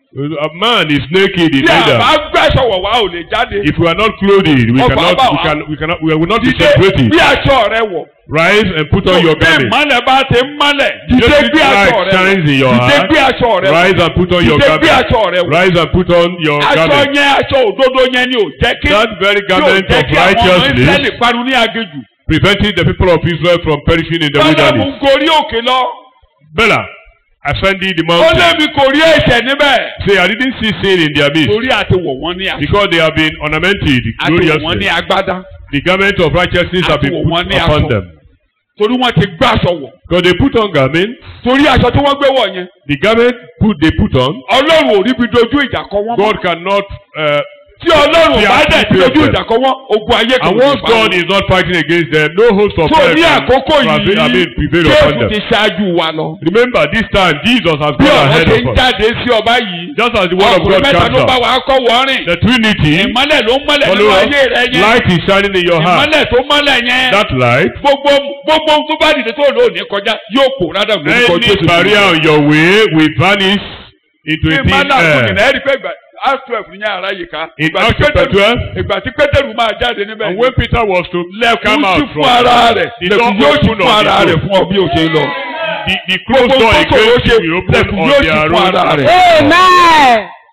A man is naked in tí a bá Adam. gbẹ́sọ̀ wọ̀ wá ò lè jáde. If we are not clothed, we Ọba cannot, bá we wa. can, we cannot, we will not be dídé separated. bí aṣọ rẹ wọ̀. Rise and put on your bí garment. ìmọ̀lẹ̀ bá ti ń mọ́lẹ̀. dídé Just bí light aṣọ rẹ shines in your wọ̀. dídé heart. bí aṣọ rẹ wọ̀. Rise and put on your dídé bí garment. aṣọ rẹ wọ̀. Rise and put on your aṣọ garment. yẹn aṣọ òdodo yẹn ni ò jẹ́ kí That very yóò garment jẹ́ of kí àwọn ọmọ righteousness Ísírẹ́lì parun ní aginjù. preventing the people of Israel from perishing in the Bálámù wilderness. gorí òkè lọ. Bella ascending the Ó mountain. lébi kò rí ẹ̀ṣẹ̀ níbẹ̀. Say, I didn't see sin in their midst Torí àti wọ̀ wọ́n ní aṣọ. because they have been ornamented Àti wọ̀ wọ́n ní gloriously. agbádá. The garment of righteousness have been Àti wọ̀ wọ́n put ní upon aṣọ. them. Torí wọ́n ti gbá aṣọ wọ̀. Because they put on garment, Torí aṣọ tí wọ́n gbé wọ̀ yẹn. the garment put they put on, Ọlọ́run ò rí bi dojú ìjà kọ wọ́n. mọ́. God cannot. Uh, Tí Ọlọ́run They bá are dẹ̀ ti prepared. dojú ìjà kọ wọ́n, ogun ayé kan and ò once ní bá God wọn. is not fighting against them, no host of So hell ní can àkókò prevail- I mean, yìí, prevail upon Jésù them. ti ṣáájú wa lọ. Remember, this time Jesus has Bí gone ọ̀rọ̀ ahead ṣe ń of us. jáde sí ọba yìí. Just as the word of Ọkùnrin God mẹ́ta comes ló bá out. wa kọ́ wọ́ọ́rìn. The Trinity, Ìmọ́lẹ̀ ló ń mọ́lẹ̀ nínú follow ayé rẹ yẹn. light is shining in your heart. Ìmọ́lẹ̀ tó mọ́lẹ̀ yẹn. That light, gbogbo gbogbo ohun tó bá dìde tó lò ní kọjá yóò kó rádà lórúkọ any Jésù. barrier on your way will vanish into a Bí thin mánà kò jìnnà air. ẹ rí pé ìgbà Acts twelve ní ara yìí ká. In Ìgbà tí Acts chapter Pétérù- 12, Ìgbà tí Pétérù máa jáde níbẹ̀ and when Peter was to lẹ́kùn come sí out fún from ara rẹ̀ the door lẹ́kùn yóò sí open fún on ara the rẹ̀ door. fún ọ bí o ṣe lọ. the, the closed Gbogbo door tó against ṣòro ṣe you will open lẹ́kùn on yóò sí their fún ara own. rẹ̀. Amen.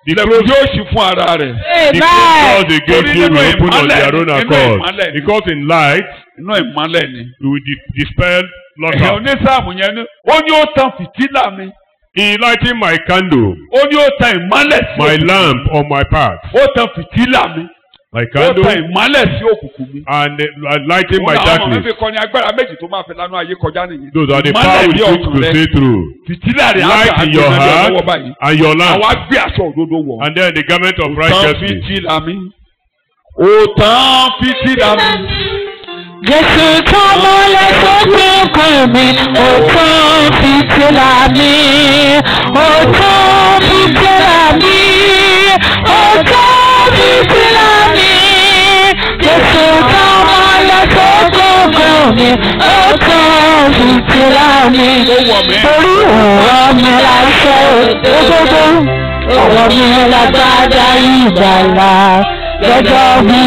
The ilẹ̀kùn closed, yóò ṣí fún ara rẹ̀. the closed doors against Torí you nínú will open on ìmọ́lẹ̀ their own ni, nínú accord. ìmọ́lẹ̀ ni. Because in light, inú ìmọ́lẹ̀ ni. you will di- dispel lots ẹ̀hìn of. onísàmù yẹn ni ó ní ó tan fìtílà mi He lighting my candle, ó ní ó tan ìmọ́lẹ̀ sí my òkùnkùn lamp on my path. ó tan fìtílà mi My ó tan candle ìmọ́lẹ̀ sí òkùnkùn mi. and uh, lighting my Òun làwọn ọmọ mi darkness. fi kọ́ ni agbára méjì tó máa fi lánàá ayé kọjá nìyẹn. Those are the Ìmọ́lẹ̀ power ní with which ọkàn to rẹ. see through. fìtílà rẹ̀ Light àgbà in your àgbẹ̀mọ́ heart lọ́wọ́ báyìí. and your lamp. àwa gbé aṣọ òdodo wọ̀. And then the garment of Ó tan righteousness. fìtílà mi. ó tan fìtílà mi. Jésù tó mọ́lẹ̀ tó gbẹ̀kùn mi, ó tán fìtílà mi, ó tán fìtílà mi, ó tán fìtílà mi. Jésù tó mọ́lẹ̀ tó gbẹ̀kùn mi, ó tán fìtílà mi. Torí ọ̀rọ̀ mi láṣẹ òdodo, ọ̀rọ̀ mi lágbádá ìgbàlà. Gẹ́gẹ́ bí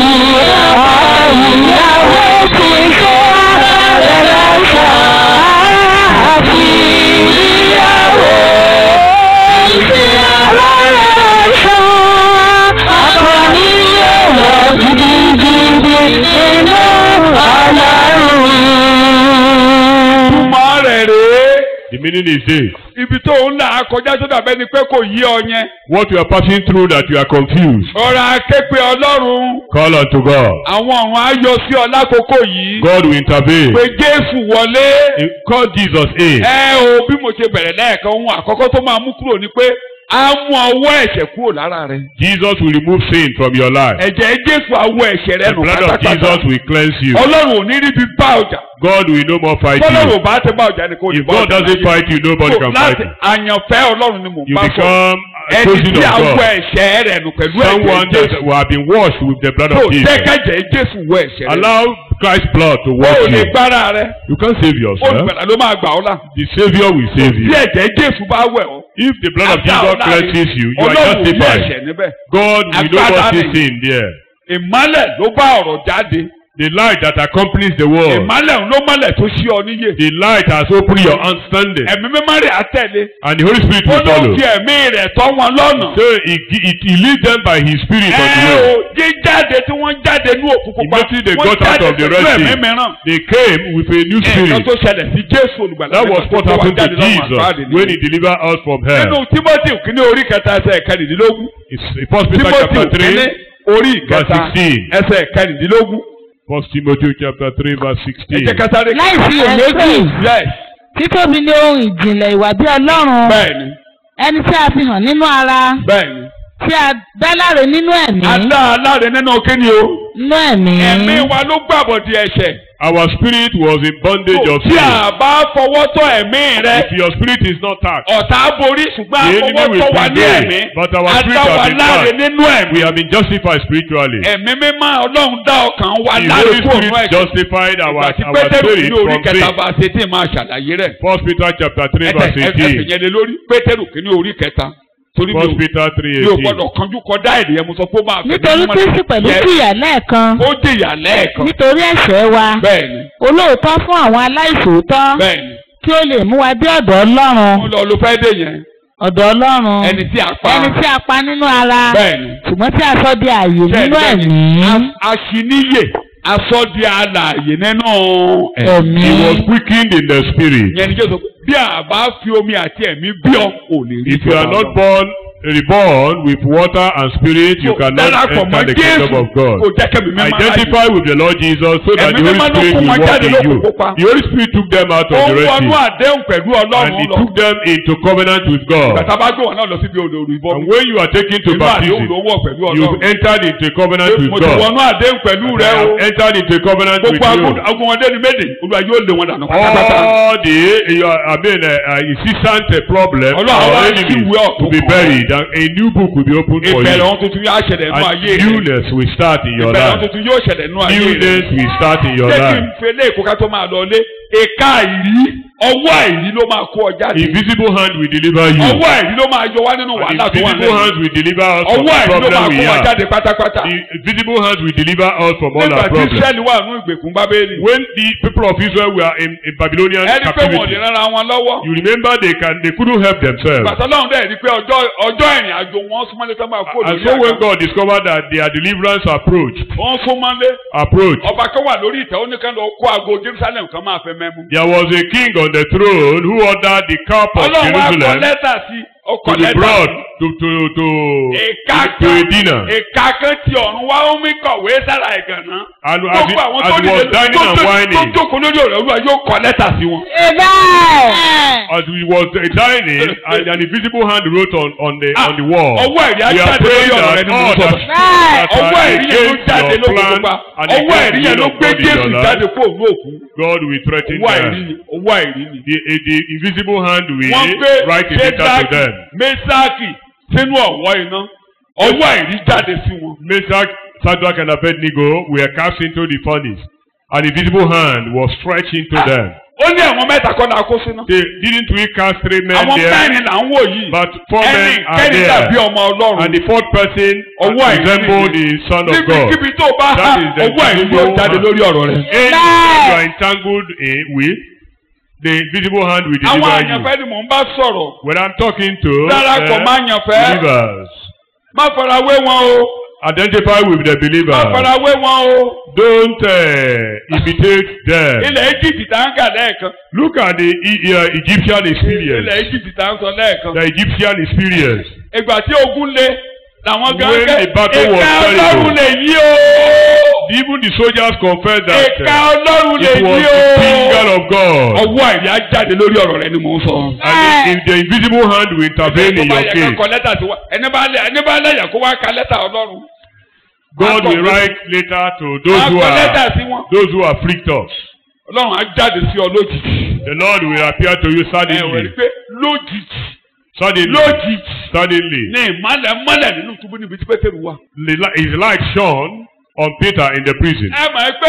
ìyàwó ti ṣe rẹ̀ lọ́sọ̀ àti ìyàwó ti ṣe rẹ̀ lọ́sọ̀. Ọkọ mi yóò lọ gidigidi nínú ọlọ́run. túmọ̀ rẹ̀ rèé. The meaning is this. ibi tó ń là á kọjá tó dàbẹ́ ni pé kò yí ọ yẹn. What you are passing through that you are confused. ọ̀rọ̀ aképe ọlọ́run. Call unto God. àwọn ọ̀run á yọ sí ọ lákòókò yìí. God will intervene. pé jésù wọlé. Call Jesus in. ẹ o bí mo ṣe bẹ̀rẹ̀ lẹ́ẹ̀kan ohun àkọ́kọ́ tó máa mú kúrò ni pé á mú ọwọ́ ẹ̀ṣẹ̀ kúrò lára rẹ. Jesus will remove sin from your life. ẹ̀jẹ̀ jésù awọ ẹ̀ṣẹ̀ rẹ The nù blood of pátápátá. Jesus will cleanse you. ọlọ́run ò ní ríbi bá ọjà. God will no more fight bọ́lọ́run you. ò bá ti bá ọjà ni kò ní If bá God ọjà doesn't láyé. fight you, nobody So, can fight láti you. àyànfẹ́ ọlọ́run ni mò ń You bá sọ. become a ẹni chosen tí of awọ God. ẹ̀ṣẹ̀ rẹ̀ nù pẹ̀lú Someone ẹ̀jẹ̀ that jésù. will have been washed with the blood tó of Jesus. jẹ́kẹ̀jẹ̀ jésù wọ ẹ̀ṣẹ̀ rẹ̀. Allow Christ's blood to o wash ò lè you. gbára rẹ. You can't save yourself. olùgbàlà ló máa gbà ọ́ là. The Savior will save tí you. ẹ̀jẹ̀ jésù bá wẹ̀ ọ́. If the blood of After Jesus all that, cleanses you, you are ọlọ́run ò ní justified. ẹ̀ṣẹ̀ níbẹ̀. God will no Agbára more see ni. sin there. ìmọ́lẹ̀ ló bá ọ̀rọ̀ jáde. The light that accompanies the world. ìmọ́lẹ̀ ló mọ́lẹ̀ tó ṣí ọ níyè. The light has opened your understanding. ẹ̀mí mímọ́ rẹ̀ á tẹ̀lé. And the Holy Spirit ó will ló follow. fi ẹ̀mí rẹ̀ tọ́ wọn lọ́nà. So he, he, he leads them by his spirit on the ẹ way. o jíjáde tí wọ́n jáde ní òkùnkùn pa Immediately they wọ́n got out jáde of the pẹ̀lú Red ẹ̀mí Sea. mìíràn. They came with a new nǹkan spirit. tó ṣẹlẹ̀ sí jésù olùgbàlà. That was nígbà what tó wá happened to jáde lọ́wọ́ Jesus àpáàdé when nìyẹn. he delivered us from nínú hell. timothy kìíní orí kẹta ẹsẹ̀ kẹrìndínlógún. It's First Peter timothy chapter kìíní three, orí verse kẹta 16. ẹsẹ̀ kẹrìndínlógún. First Timothy chapter three, verse ẹ sixteen. jẹ́ kẹta rẹ̀. Láìsí iyèméjì, yes títóbi ní ohun ìjìnlẹ̀ ìwà bí Ọlọ́run. bẹ́ẹ̀ni ẹni tí a fi hàn nínú ara bẹ́ẹ̀ni. tí a dá láre nínú ẹ̀mí adá aláre nínú kíni o. nínú ẹ̀mí ẹ̀mí wa ló gbàbọ̀dì ẹ̀ṣẹ̀. Our spirit was in bondage of tí sin. a bá fọwọ́ tọ́ ẹ̀mí rẹ. If your spirit is not touched, ọ̀tá borí ṣùgbọ́n The enemy àfọwọ́ will tọ́ wa ní prevail, ẹ̀mí. but our spirit adá wa have been láre touched. nínú ẹ̀mí. we have been justified spiritually. ẹ̀mí mímọ́ ọlọ́run dá ọkàn wa The láre Holy kúrò Spirit nínú ẹ̀ṣẹ̀. justified our, ìgbà tí our pétérù spirit ní orí from kẹta sin. bá ṣe tí ì máa ṣàlàyé rẹ̀. First Peter chapter three, ẹsẹ̀ verse ẹsẹ̀ eighteen. yẹn lé lórí pétérù kìíní orí kẹta torí mi ò First Peter three, mi ò eighteen. gbọ́dọ̀ kanjú kọjá èdè yẹn mo sọ pé ó máa fẹ́ nítorí kristi pẹ̀lú jìyà lẹ́ẹ̀kan ó jìyà lẹ́ẹ̀kan nítorí ẹ̀ṣẹ̀ wa bẹ́ẹ̀ni olóòótọ́ fún àwọn aláìṣòótọ́ bẹ́ẹ̀ni kí ó lè mú wa dé ọ̀dọ̀ ọlọ́run mo lọ ló fẹ́ dé yẹn ọ̀dọ̀ ọlọ́run ẹni tí a pa ẹni tí a pa nínú ara bẹ́ẹ̀ni ṣùgbọ́n tí a sọ di ààyè nínú ẹ̀mí aṣíníyè asọ́di alààyè nínú ẹ̀mí He was quickened in the spirit. yẹn ni jẹ́ sọ pé bí a bá fi omi àti ẹ̀mí bí ọ ò lè rí If you are ìjọba not Ọlọ́run. born, reborn with water and spirit, you So, cannot darapọ̀ mọ́ enter the kingdom Jésù of God. kò jẹ́ kẹ́mi mímọ́ Identify with the Lord Jesus so that Ẹ̀mí the Holy mímọ́ ló Spirit kó will wọn work jáde in you. lókùnkùn pa. The Holy Spirit took them out ó of the ń Red wọnú Sea àdéhùn pẹ̀lú and ọlọ́run he lọ took them into covenant with God. bàtà bá gbé wọn náà lọ síbi odò ìbọn And when you are taken to inú àdéhùn baptism, ló wọ̀ pẹ̀lú you've ọlọ́run entered into a covenant with mo ti God. wọnú àdéhùn pẹ̀lú And rẹ I o have entered into a covenant with gbogbo you. agunwọ̀ndé ni méde olúwa yóò lé wọn dànù pátápátá All the uh, I mean uh, uh, incessant uh, problem Ọlọ́run our wá enemies sí ìwé ọ̀tún will be kan. buried and a new book will be opened for ìbẹ̀rẹ̀ you. ohun tuntun yóò ṣẹlẹ̀ nínú ayé And rẹ newness will start in your ìbẹ̀rẹ̀ ohun life. tuntun yóò ṣẹlẹ̀ nínú ayé rẹ Newness will start in your jẹ́ kí life. n fele èkó ká tó máa lọ lé èka ìrí ọwọ́ àìrí ló máa kó ọ jáde Invisible hand will deliver you. ọwọ́ àìrí ló máa yọ wá nínú And wàhálà tó wà invisible lẹ́yìn hands will deliver us from ọwọ́ the àìrí ló máa problem we kó wa have. jáde pátápátá The visible hands will deliver us from all nígbà our tí problems. Ísírẹ́lì wà nínú ìgbèkùn Bábélì When the people of Israel were in, in Babylonian ẹni pé wọn ò lè captivity, rárá wọn lọ́wọ́ you remember they can they couldn't help themselves. pàtó lọ́run dẹ̀ rí pé ọjọ́ ọjọ́ ìrìn àjò wọn súnmọ́lé tó máa kó And lórí so when àga God discovered that their deliverance approach, wọ́n súnmọ́lé approach, ọba kan wà lórí ìtẹ́ ó ní kán lọ kó aago Jerusalem kan máa fẹ́ mẹ́mú. there was a king on the throne who ordered the cup of ọlọ́run wa kọ Jerusalem lẹ́tà sí ọkọ̀ to be lẹ́tà brought sí. to to to ìka to a kan dinner. ìka kan ti ọ̀run wá ó mí kọ̀wé sára ẹ̀gànná. And as he, gbogbo àwọn as tó he was dìde dining tó and tó- tó whining, jókòó lórí ọ̀rọ̀ olúwa yóò kọ lẹ́tà sí wọn. as he was uh, dining, and an invisible hand wrote on on the Ah, on the wall. ọwọ́ ẹ̀rí á We are jáde praying lórí ọ̀rọ̀ rẹ that nínú all that, sọ̀rọ̀. that ọwọ́ are ẹ̀rí yẹn ló against jáde your lóko plan pupa and ọwọ́ against ẹ̀rí the yẹn will ló of gbé God in Jésù your jáde life, kó òun òkú God will threaten ọwọ́ ẹ̀rí them. ni ọwọ́ ẹ̀rí ni. The, eh, the invisible hand will wọ́n gbé write a letter to Ṣédákì them. Mésákì sínú ọ̀wọ́ iná ọwọ́ ẹ̀rí jáde sí wọn. Meshach, Shadrach, and Abednego were cast into the furnace, and the visible hand was stretched into Ah. them. ó ní àwọn mẹ́ta kọ́ la kó sínú. They, didn't we cast three men àwọn there? mẹ́rin là ń wò yìí. But four ẹni men are kẹ́ni dàbí there. ọmọ ọlọ́run. And the fourth person Ọwọ́ àìrí resembled ni. the Son of God. níbikíbi tó bá há That is the ọwọ́ ẹ̀rí visible yóò jáde hand. lórí ọ̀rọ̀ rẹ̀. Anything you are entangled in with, the visible hand will àwọn deliver you. àyànfẹ́ ni mò ń bá sọ̀rọ̀. When I'm talking to darapọ̀ uh, má yànfẹ́. believers, má fara wé wọn o. identify with the má believers. fara wé wọn o. Don't uh, imitate them. ilẹ̀ Egypt tá ń kà lẹ́ẹ̀kan. Look at the E- uh, Egyptian ilẹ̀ experience. Egypt tá ń sọ lẹ́ẹ̀kan. The Egyptian experience. ìgbà tí ogun le làwọn gan When the battle was ìka terrible. ọlọ́run lè yí o. Even the soldiers confessed that ìka uh, ọlọ́run lè it was yí the finger o. of God. ọwọ́ àìrí á jáde lórí ọ̀rọ̀ rẹ ni mò ń sọ. And if the invisible hand will intervene in Tó bá your yẹ ká case, kọ lẹ́tà sí wa ẹni bá lẹ ẹni bá lẹ́yà kó wá ka lẹ́tà ọlọ́run. God Á kọ- will write later to those á who kọ lẹ́tà are sí wọn. those who afflict us. ọlọ́run á jáde sí ọ lójijì. The Lord will appear to you ẹ wẹ̀ rí suddenly. pé lójijì Suddenly. lójijì Suddenly. ní ìmọ̀lẹ̀ mọ́lẹ̀ nínú túbú níbi tí pétérù wà. The li- His light shone on Peter in the prison. ẹ mọ̀ ẹ́ pé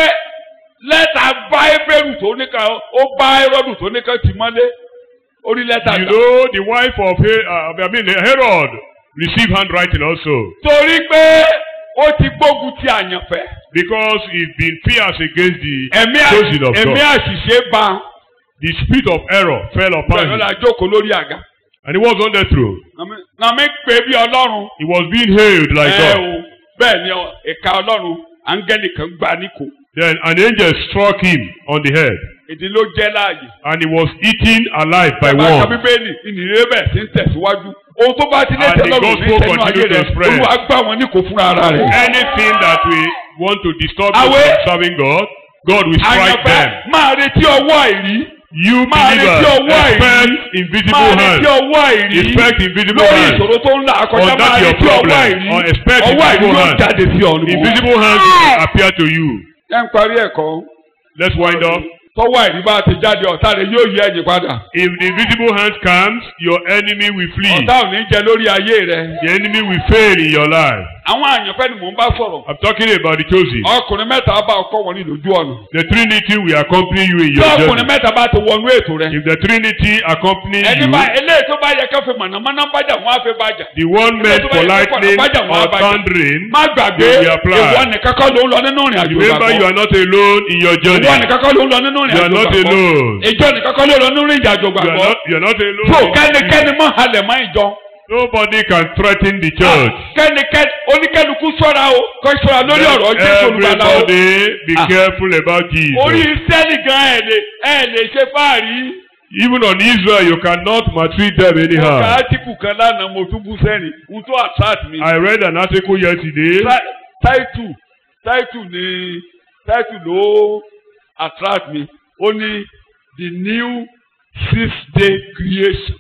lẹ́tà bá ebéèrú tó ní kan ó bá ẹrọ́dù tó ní kan tì mọ́lé orí lẹ́tà You gbà. know, the wife of He- uh, I mean, Herod received handwriting also torí pé ó ti gbógun ti àyànfẹ́. because he's been fierce against the ẹ̀mí chosen àṣì- of ẹ̀mí God. àṣìṣe bá The spirit of error fell upon bẹ́ẹ̀ ló him, la jókòó lórí àga. and he was on the throne. nàmí pé bí ọlọ́run. He was being hailed like ẹ God. o bẹ́ẹ̀ ni ọ- ìka ọlọ́run áńgẹ́lì kan gbá níkò. Then an angel struck him on the head, èdè ló jẹ́ láàyè. and he was eaten alive by Bàbá kan one. bíbélì ìnìyẹ bẹ́ẹ̀ sí ń tẹ̀síwájú. ohun tó bá ti lé And the tẹ́lọ̀rùn ní gospel ìtẹ́nu ayé continued rẹ̀ to spread. olúwa gbá wọn níkò fúnra ara rẹ̀. Anything that we want to disturb you Àwẹ̀. from serving God, God will strike àyànfẹ́ them. máa retí ọwọ́ àìrí. You máa retí believers, ọwọ́ àìrí. expect invisible máa retí hands. ọwọ́ àìrí. Expect invisible lórí hands. ìṣòro tó ń là kọjá On that máa your retí ọwọ́ problem, àìrí. or expect ọwọ́ àìrí invisible yóò hands. jáde sí ọ ni mo wá. Invisible hands will appear to you. ẹ ń parí ẹ̀kọ́. Let's wind up. tọ́wọ́ àìrí bá ti jáde ọ̀tá rẹ̀ yóò yí ẹ̀yìn padà. If the invisible hand comes, your enemy will flee. ọ̀tá ò ní jẹ lórí ayé rẹ̀. The enemy will fail in your life. àwọn àyànfẹ́ ni mò ń bá sọ̀rọ̀. I'm talking about the chosen. ọkùnrin mẹ́ta bá ọkọ wọn ní lójú ọ̀nà. The Trinity will accompany you in tí your ọkùnrin journey. mẹ́ta bá ti wọnú ètò rẹ̀. If the Trinity accompany ẹni you, bá eléyìí tó bá yẹ ká fi mọ̀nàmọ́ná bájà wọn á fi bájà. the one meant for lightning or thundering, má gbàgbé They will apply. ìwọ nìkan kọ́ ló ń lọ nínú ìrìn àjò remember you ìgbàgbọ́. are not alone in your journey. ìwọ nìkan kọ́ ló ń lọ nínú ìrìn You are àjò not ìgbàgbọ́. alone. ìjọ nìkan kọ́ ló ń lọ nínú ìrìn àjò You are ìgbàgbọ́. not, you are not alone. tó kẹ́nikẹ́ni mọ́ halẹ̀ mọ́ ìjọ. Nobody can threaten the church. kẹ́nikẹ́ni oníkẹ́lukú ṣọ́ra o kọ́ ṣọ́ra lórí ọ̀rọ̀ Jésù olùgbàlà o. Everybody be Ah. careful about orí Jesus. sẹ́ẹ̀lì gan ẹ̀ lè ẹ̀ lè ṣe fáàrí. Even on Israel, you cannot maltreat them ọ̀gá anyhow. átíkù kan lánàá mo tún bú sẹ́ni n tó attract mi. I read an article yesterday. táìtù táìtù ni táìtù ló attract mi ó ní the new six day creation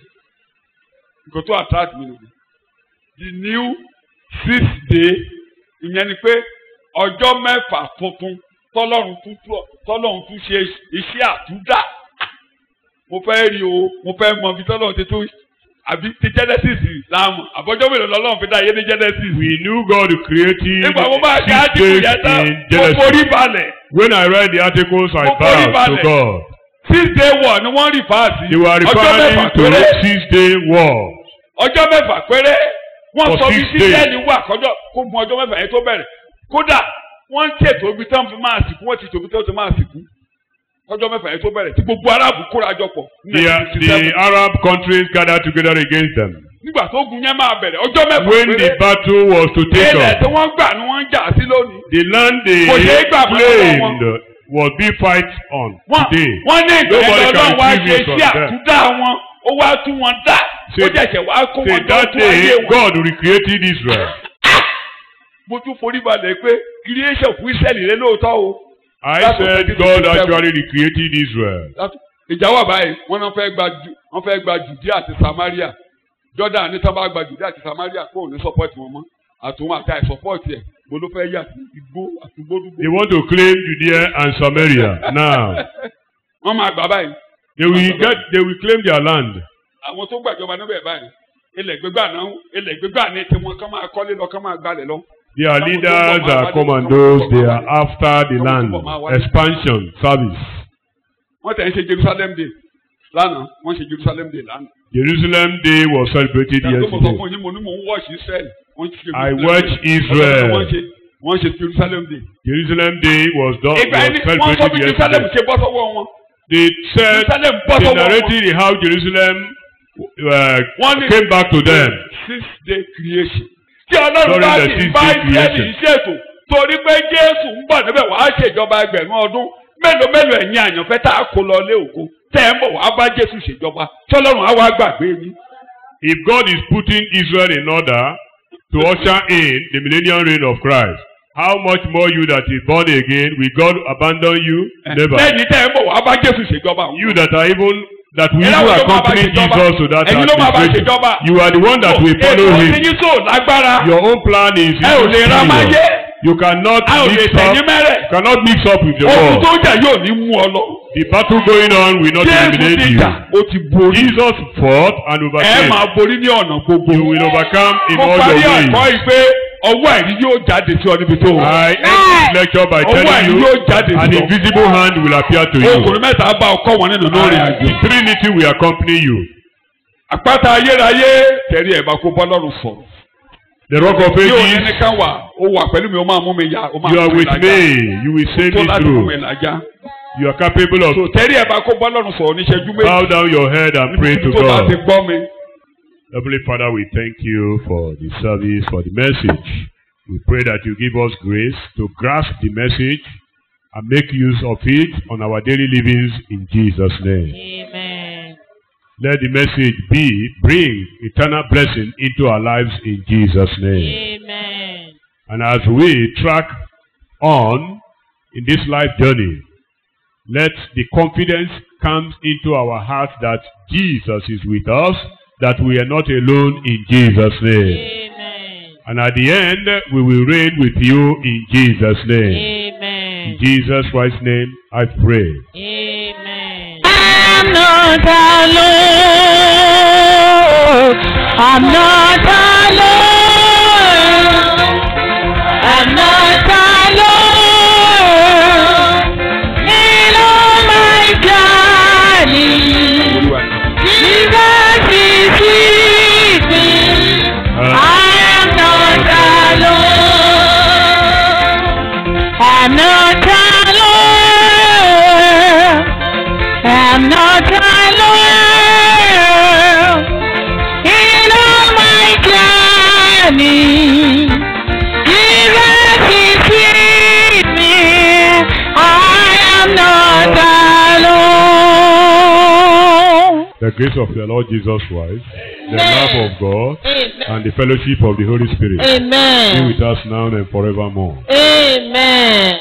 nǹkan tó attract mi nìyẹn the new six day ìyẹn ni pé ọjọ́ mẹ́fà tuntun tọ́lọ́run tún tọ́lọ́run tún ṣe iṣẹ́ àtúndà mo fẹ́ rí o mo fẹ́ mọ ibi tọ́lọ́run ti tún àbí ti genesis láàmú àbọ̀jọ́ mélòó lọ́lọ́run fi dá ayé ní genesis. We knew God created nígbà mo máa ṣe six átíkù days yẹn tán in mo Genesis. forí balẹ̀ When I read the articles, I Mo forí bowed to balẹ̀. God. six day war ni wọ́n rí fáàsì They were ọjọ́ mẹ́fà referring to péré six day war. ọjọ́ mẹ́fà péré wọ́n For sọ bí six days. sísẹ́ẹ̀lì wà kọjọ́ kó gun ọjọ́ mẹ́fà yẹn tó bẹ̀rẹ̀ kódà wọ́n ń ṣètò ibi tán fi máa sìnkú wọ́n ti tòbi tán fi máa sìnkú ọjọ́ mẹ́fà yẹn tó bẹ̀rẹ̀ tí gbogbo aráàbù kóra jọ pọ̀ ní The, 1967. the Arab countries gathered together against them. nígbà tó gun yẹn máa bẹ̀rẹ̀ ọjọ́ mẹ́fà When the péré battle was to take ilẹ̀ off, tí wọ́n gbà ni wọ́n ń jà sí lónìí the land they Kò ṣeé gbà fún ọlọ́wọ́ claimed was being fight on wọ́n today. wọ́n ní ìgbà Nobody yẹn can lọ́dọ̀ wá retrieve ṣe it from sí them. àtúndà wọn ó wá tún wọn dá ó Say- jẹ̀ṣẹ̀ wá kó Say wọn tó that tún ayé day wọn. God recreated Israel. mo tún forí balẹ̀ pé creation fún Ísírẹ́lì rẹ lóòótọ́ o. I That's what said they did God to actually recreated Israel. ìjà wà báyìí wọ́n náà fẹ́ gba Ju- wọ́n fẹ́ gba Judea àti Samaria Jordan ní sábà gba Judea àti Samaria kó o ní support wọn mọ́ àtúnwò àti àìsupport ẹ̀ mo ló fẹ́ yà sí igbó àti gbódúgbò. They want to claim Judea and Samaria now. wọ́n máa gbà báyìí They will get they will claim their land. àwọn tó gbàjọba níbẹ̀ báyìí ilẹ̀ gbégbá náà ilẹ̀ gbégbá ní tiwọn kán máa kọ́lé lọ kán máa gbalẹ̀ lọ. Their leaders are commandos, they are after the land. Expansion, service. wọ́n tẹ̀ ń ṣe Jerusalem day lánàá wọ́n ṣe Jerusalem day lánàá. Jerusalem Day was celebrated ìgbà tó mo sọ yesterday. fún yín mo ní mò ń watch Israel wọ́n ṣe I Jerusalem watch day. Israel. wọ́n ṣe wọ́n ṣe Jerusalem day. Jerusalem Day was done ìgbà was yẹn ni wọ́n sọ celebrated bí Jerusalem yesterday. ṣe bọ́ sọ́wọ́ wọn. They said Jerusalem bọ́ they sọ́wọ́ wọn. narrated how Jerusalem uh, Wọ́n ní- came back to them. six day creation. tí ọlọ́run During bá the sì six bá day ìṣẹ́lì creation. ṣètò torí pé Jésù ń bọ̀ níbẹ̀ wàá ṣèjọba ẹgbẹ̀rún ọdún mélòó mélòó ẹ̀yin àyànfẹ́ tá a kó lọ lé ògo tẹ́ ẹ̀ ń bọ̀ wàá bá Jésù ṣèjọba tọ́lọ́run á wá gbàgbé yín. If God is putting Israel in order to usher in the millennial reign of Christ, how much more you that is born again, will God abandon you? Never. lẹ́yìn tẹ́ ẹ̀ ń bọ̀ wàá bá Jésù ṣèjọba. You that are even that will Ẹ̀yin even ló máa bá accompany ṣèjọba. Jesus to that Ẹ̀yin ló máa bá administration. ṣèjọba. You are the one that will follow ètò him. ti yín tó lágbára Your own plan is ẹ ò lè ra máyé inferior. You cannot a ò lè mix up. tẹ̀yìn mẹ́rẹ̀ You cannot mix up with the ogun world. tó ń jà yóò ní mú ọ lọ. The battle going on will not Jésù eliminate ti you. jà ó ti borí. Jesus fought and ẹ overcame. máa borí ní ọ̀nà gbogbo. You will overcome in mo all parí your ẹ̀kọ́ ways. yìí pé ọwọ́ ẹ̀rí yóò jáde sí ọ níbi tó wà. I end this lecture by Ọwọ́ telling ẹ̀rí you yóò jáde an sí ọ. invisible hand will appear to you. Ọkùnrin mẹ́ta bá ọkọ wọn nínú lórí And àjò. the Trinity will accompany you. Àpáta ayérayé tẹ̀rí ẹ̀ bá kó bọ́lọ́run sọ̀rọ̀. The rock of Yóò ages, nẹ́nìkan wà ó wà pẹ̀lú mi ó máa mú mi yá ó máa you are mú mi with lájà. me. You will save Tó me láti mú mi through. lájà. You are capable of. So tẹ̀rí ẹ̀ bá kó bọ́lọ́run sọ̀rọ̀ níṣẹ́jú méjì. Bow down your head and pray to Tó bá ti God. gbọ́ mi. Heavenly Father, we thank you for the service, for the message. We pray that you give us grace to grasp the message and make use of it on our daily livings in Jesus' name. Amen. Let the message be bring eternal blessing into our lives in Jesus' name. Amen. And as we track on in this life journey, let the confidence come into our hearts that Jesus is with us, that we are not alone in Jesus' name. Amen. And at the end, we will reign with you in Jesus' name. In Amen. Jesus Christ's name, I pray. Amen. I'm not alone. I'm not alone. I'm not alone. In all my journey, Jesus is with me. I am not alone. I'm not alone. I'm not alone. In all my journey, Jesus is with me. I am not alone. The grace of the Lord Jesus Christ, the love of God, Amen. and the fellowship of the Holy Spirit be Amen. with us now and forevermore. Amen.